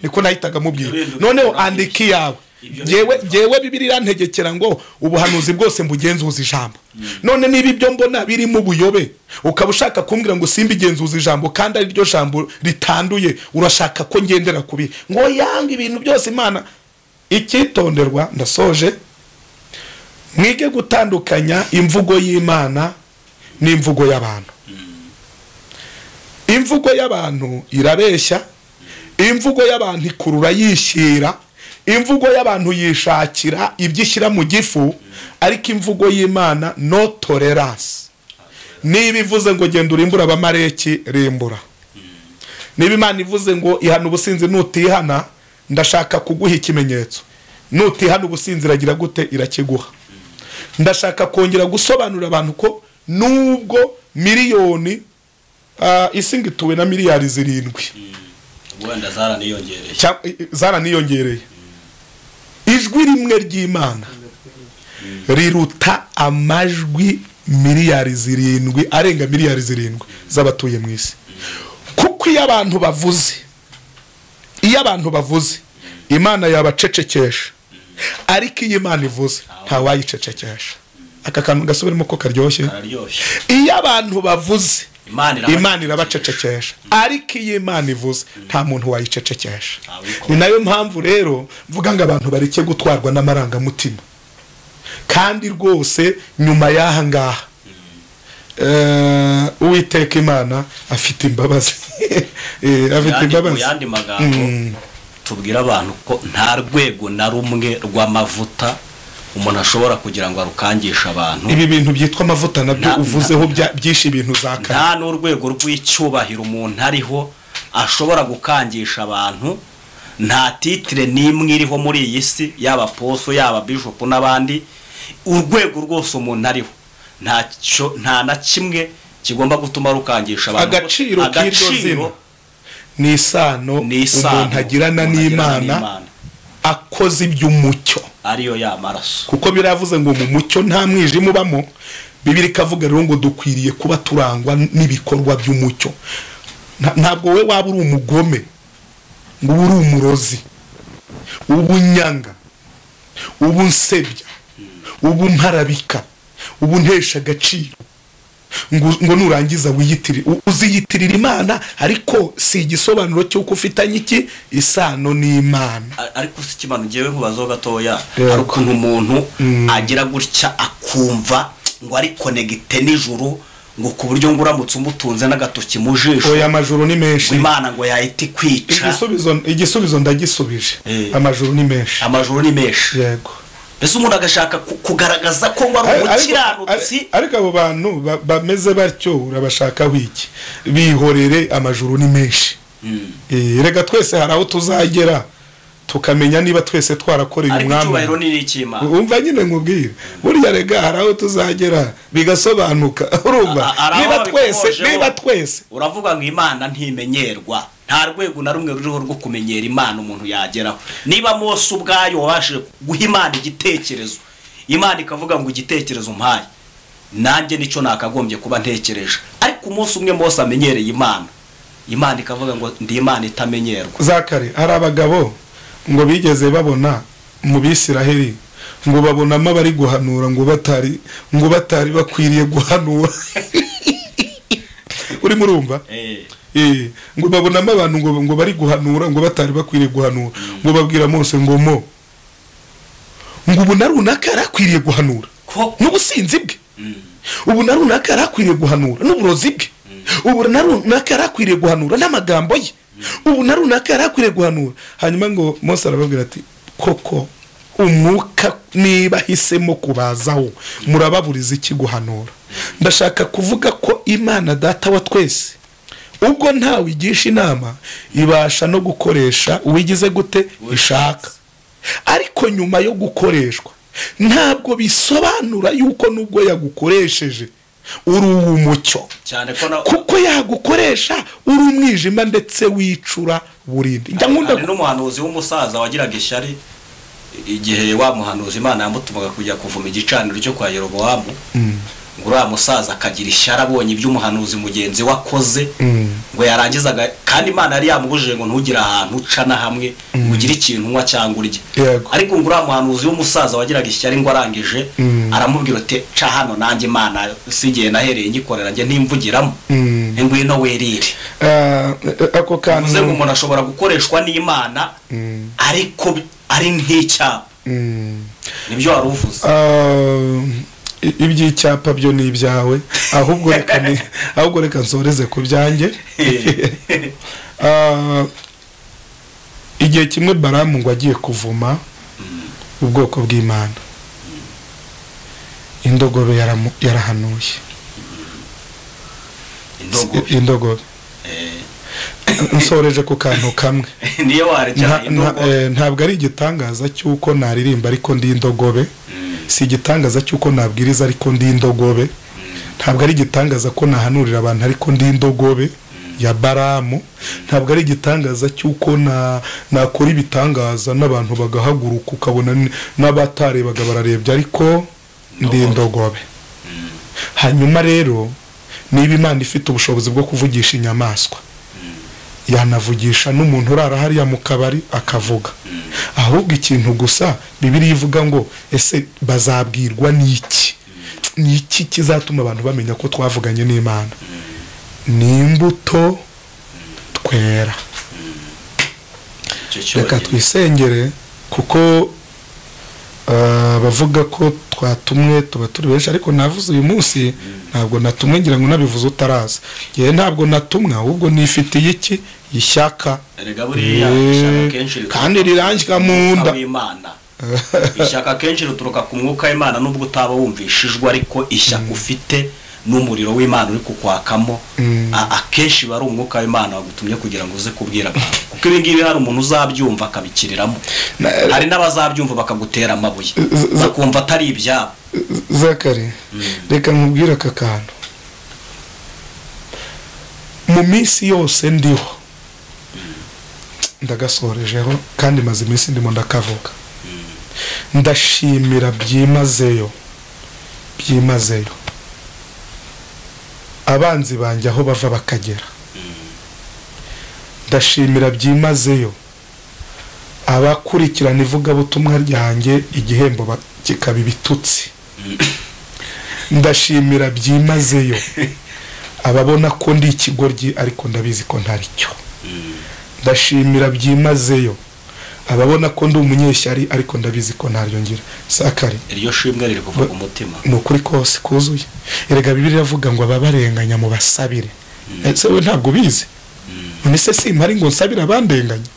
Speaker 1: niko nahitaga mubwira
Speaker 5: Urinda
Speaker 1: noneho
Speaker 5: ukurangije.
Speaker 1: andika iyawe
Speaker 5: Ibyo
Speaker 1: jyewe
Speaker 5: ni-
Speaker 1: jyewe bibiri irantegekera ngo ubuhanuzi bwose mbugenzuza ijambo none niba ibyo mbona birimo ubuyobe ukaba ushaka kumbwira ngo simba igenzuza ijambo kandi ari ryo jambo ritanduye urashaka ko ngendera ku bihe ngo yanga ibintu byose imana icyitonderwa ndasoje mwige gutandukanya imvugo y'imana n'imvugo y'abantu imvugo y'abantu irabeshya imvugo y'abantu ikurura yishyira imvugo y'abantu yishakira ibyo ishyira mu gifu ariko imvugo y'imana no tolerance niba ivuze ngo genda urimbura abamareki rimbura niba imana ivuze ngo ihana ubusinzi nutihana ndashaka kuguha ikimenyetso nutihana ubusinzi iragira gute irakiguha ndashaka kongera gusobanurira abantu ko nubwo miliyoni ah, isi ngo ituwe na miliyari zirindwi
Speaker 5: wenda zaraniyongereye
Speaker 1: cya- i- i- zaraniyongereye ijwi rimwe ry'imana riruta amajwi miliyari zirindwi arenga miliyari zirindwi z'abatuye mu isi kuko iyo abantu bavuze iyo abantu bavuze imana yabacecekesha ariko iyo imana ivuze ntawayicecekesha aka kantu gasubiremo ko karyoshye
Speaker 5: kararyoshye
Speaker 1: iyo abantu bavuze
Speaker 5: imana iraba-
Speaker 1: imana irabacecekesha ariko iyo imana ivuze nta muntu wayicecekesha
Speaker 5: Ntawe uyikora.
Speaker 1: ni nayo mpamvu rero mvuga ngo abantu bareke gutwarwa n'amarangamutima kandi rwose nyuma y'aha ngaha eh, uwiteka imana afite imbabazi Eh, afite
Speaker 5: Yandi- mu
Speaker 1: imbabazi
Speaker 5: yandi magambo tubwira abantu ko nta rwego na rumwe rw'amavuta umuntu ashobora kugira ngo arukangishe abantu
Speaker 1: ibi bintu byitwa amavuta nabyo
Speaker 5: Nta-
Speaker 1: uvuzeho bya- byinshi ibintu za kare
Speaker 5: nta n'urwego rw'icyubahiro umuntu ariho ashobora gukangisha abantu nta titire n'imwe iriho muri iyi si yaba poso yaba bishopu n'abandi urwego rwose umuntu ariho nta cyo- nta na kimwe kigomba gutuma rukangisha abantu
Speaker 1: Agaciro k'iryo zina.
Speaker 5: agaciro
Speaker 1: ni isano
Speaker 5: ni isano
Speaker 1: umuntu agirana
Speaker 5: umuntu agirana
Speaker 1: n'imana akoze iby'umucyo
Speaker 5: ariyo ya maraso
Speaker 1: kuko biravuze ngo mu mucyo nta mwijima ubamo bibiri ikavuga rero ngo dukwiriye kuba turangwa n'ibikorwa by'umucyo Nta- ntabwo we waba uri umugome ngo ube uri umurozi uba unyanga uba unsebya uba umparabika uba untesha agaciro ngo ngo nurangiza wiyitire u- uziyitirira imana ariko si igisobanuro cy'uko ufitanye iki isano n'imana
Speaker 5: A- ariko si ikimano ngewe nkubazaho gatoya
Speaker 1: Yego.
Speaker 5: hari ukuntu umuntu agira gutya akumva ngo ari konegite nijoro ngo ku buryo ngo uramutse umutunze n'agatoki mu jisho
Speaker 1: oya amajoro ni menshi
Speaker 5: ngo imana ngo yahita ikwica
Speaker 1: igisubizo igisubizo ndagisubije
Speaker 5: Eh.
Speaker 1: amajoro ni menshi
Speaker 5: amajoro ni menshi
Speaker 1: yego
Speaker 5: mbese umuntu agashaka ku- kugaragaza ko ngo ari
Speaker 1: Ariko-
Speaker 5: umukiranutsi
Speaker 1: ariko- ariko abo bantu ba- bameze batyo urabashaka wiki bihorere amajoro ni menshi
Speaker 5: Mm.
Speaker 1: Eh, reka twese hari aho tuzagera tukamenya niba twese twarakoreye
Speaker 5: ariko
Speaker 1: umwami
Speaker 5: icyubahiro ni n'icy'imana
Speaker 1: umva nyine nkubwire burya rega hari aho tuzagera bigasobanuka urumva
Speaker 5: A- hari aho
Speaker 1: niba twese
Speaker 5: babikomojeho.
Speaker 1: niba twese
Speaker 5: uravuga ngo imana ntimenyerwa nta rwego na rumwe ruriho rwo kumenyera imana umuntu yageraho niba mose ubwayo wabashije guha imana igitekerezo imana ikavuga ngo igitekerezo mpaye nanjye nicyo nakagombye kuba ntekereje ariko umunsi umwe mose amenyereye imana imana ikavuga ngo ndi imana itamenyerwa
Speaker 1: za kare hari abagabo ngo bigeze babona mu bisiraheli ngo babonamo abari guhanura ngo batari ngo batari bakwiriye guhanura urimo urumva Eh, ngo babonamo abantu ngo, ngo bari guhanura ngo batari bakwiriye guhanura ngo babwira mose ngo mo ngo ubu na runaka yari akwiriye guhanura
Speaker 5: ko
Speaker 1: n'ubusinzi bwe ubu na runaka yari akwiriye guhanura n'uburozi bwe ubu na runaka yari akwiriye guhanura n'amagambo ye ubu na runaka yari akwiriye guhanura hanyuma ngo mose arababwira ati koko umwuka niba ahisemo kubazaho murababuriza iki guhanura ndashaka kuvuga ko imana data wa twese ubwo ntawe igisha inama ibasha no gukoresha uwigize gute ishaka ariko nyuma yo gukoreshwa ntabwo bisobanura yuko nubwo yagukoresheje uri uw'umucyo
Speaker 5: cyane ko na
Speaker 1: kuko yagukoresha uri umwijima ndetse wicura burindi njya nkunda
Speaker 5: hari n'umuhanuzi w'umusaza wagiraga ishyari igihe wa muhanuzi imana yamutumaga kujya kuvuma igicaniro cyo kwa yerobowamu ngo uriya musaza akagira ishyari abonye ibyo umuhanuzi mugenzi we akoze ngo yarangizaga kandi imana yari yamubujije ngo ntugire ahantu uca na hamwe ngo ugire ikintu unywa cyangwa urye
Speaker 1: Yego.
Speaker 5: ariko ngo uriya muhanuzi w'umusaza wagiraga ishyari ngo arangije aramubwira ati ca hano nanjye imana si igihe nahereye ngikorera njye ntimvugiramo ngwino werire
Speaker 1: Ah, ako kantu
Speaker 5: bivuze ngo umuntu ashobora gukoreshwa n'imana ariko bi- ari nk'icyapa
Speaker 1: Mm.
Speaker 5: nibyo wari uvuze
Speaker 1: Ah, i- iby'icyapa byo ni ibyawe ahubwo reka ni- ahubwo reka nsoreze ku byanjye Ah, igihe kimwe baramu ngo agiye kuvuma ubwoko bw'imana indogobe yaramu- yarahanuye
Speaker 5: indogo
Speaker 1: indogobe nsoreje ku kantu kamwe
Speaker 5: niyo warya
Speaker 1: Nta-
Speaker 5: indogo
Speaker 1: nta- eh, ntabwo ari igitangaza cy'uko naririmba ariko ndi indogobe si igitangaza cy'uko nabwiriza ariko ndi indogobe ntabwo ari igitangaza ko nahanurira abantu ariko ndi indogobe ya baramu ntabwo ari igitangaza cy'uko na- nakora ibitangaza n'abantu bagahaguruka ukabona n- n'abatarebaga bararebye ariko ndi indogobe hanyuma rero niba imana ifite ubushobozi bwo kuvugisha inyamaswa yanavugisha n'umuntu urara hariya mu kabari akavuga ahubwo ikintu gusa bibiri ivuga ngo ese bazabwirwa n'iki ni iki kizatuma abantu bamenya ko twavuganye n'imana ni imbuto twera
Speaker 5: icyo
Speaker 1: reka
Speaker 5: cyonyine
Speaker 1: twisengere kuko ah, abavuga ko twatumwe tuba turi benshi ariko navuze uyu munsi ntabwo natumwe ngira ngo unabivuze utaraza yewe ntabwo natumwa ahubwo nifitiye iki ishyaka
Speaker 5: erega
Speaker 1: Eh,
Speaker 5: buriya ishyaka kenshi rituruka
Speaker 1: kandi rirangira mu
Speaker 5: ku mwuka
Speaker 1: nda.
Speaker 5: w'Imana. ishyaka kenshi rituruka ku mwuka w'imana nubwo utaba wumvishijwe ariko ishyaka ufite n'umuriro w'imana uri kukwakamo a- akenshi biba ari umwuka w'imana wagutumye kugira ngo uze kubwira abantu kuko ibi ngibi hari umuntu uzabyumva akabikiriramo
Speaker 1: Na-
Speaker 5: hari n'abazabyumva bakagutera amabuye
Speaker 1: Z- z-
Speaker 5: bakumva atari ibyabo
Speaker 1: zakari reka nkubwire aka kantu mu minsi yose ndiho ndagasorejeho kandi maze iminsi ndimo ndakavuga ndashimira byimazeyo byimazeyo abanzi banjye aho bava bakagera ndashimira byimazeyo abakurikirana ivugabutumwa ryanjye igihembo ba- kikaba ibitutsi ndashimira byimazeyo ababona ko ndi ikigoryi ariko ndabizi ko ntari cyo ndashimira byimazeyo ababona ko ndi umunyeshyari ariko ndabizi ko ntaryo ngira sakari
Speaker 5: iryo shimwe riri kuva
Speaker 1: Ba-
Speaker 5: ku mutima
Speaker 1: ni ukuri kose kuzuye erega bibiri iravuga ngo ababarenganya mu basabire ese we ntabwo ubizi none se simpari ngo nsabire abandenganya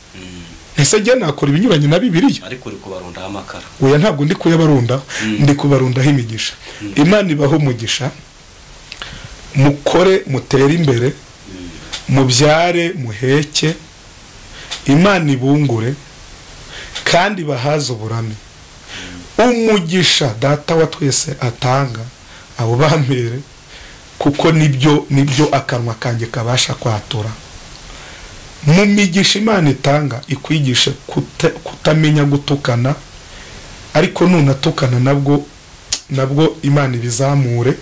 Speaker 1: ese njye nakora ibinyuranye na bibiliya
Speaker 5: ariko uri kubarundaho amakara
Speaker 1: oya ntabwo ndi kuyabarundaho ndi kubarundaho imigisha imana ibaho umugisha mukore mutere imbere mubyare muheke imana ibungure kandi bahaze uburame umugisha data wa twese atanga abo bambere kuko nibyo nibyo akanwa kanjye kabasha kwatura mu migisha imana itanga ikwigisha kuta- kutamenya gutukana ariko nunatukana nabwo nabwo imana ibizamure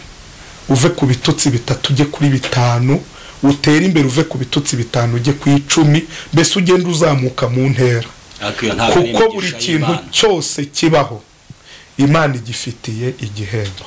Speaker 1: uve ku bitutsi bitatu ujye kuri bitanu utere imbere uve ku bitutsi bitanu ujye ku icumi mbese ugenda uzamuka mu ntera
Speaker 5: ariko iyo ntabwo ari
Speaker 1: kuko buri
Speaker 5: imigisha
Speaker 1: kintu
Speaker 5: y'Imana.
Speaker 1: cyose kibaho imana igifitiye igihembo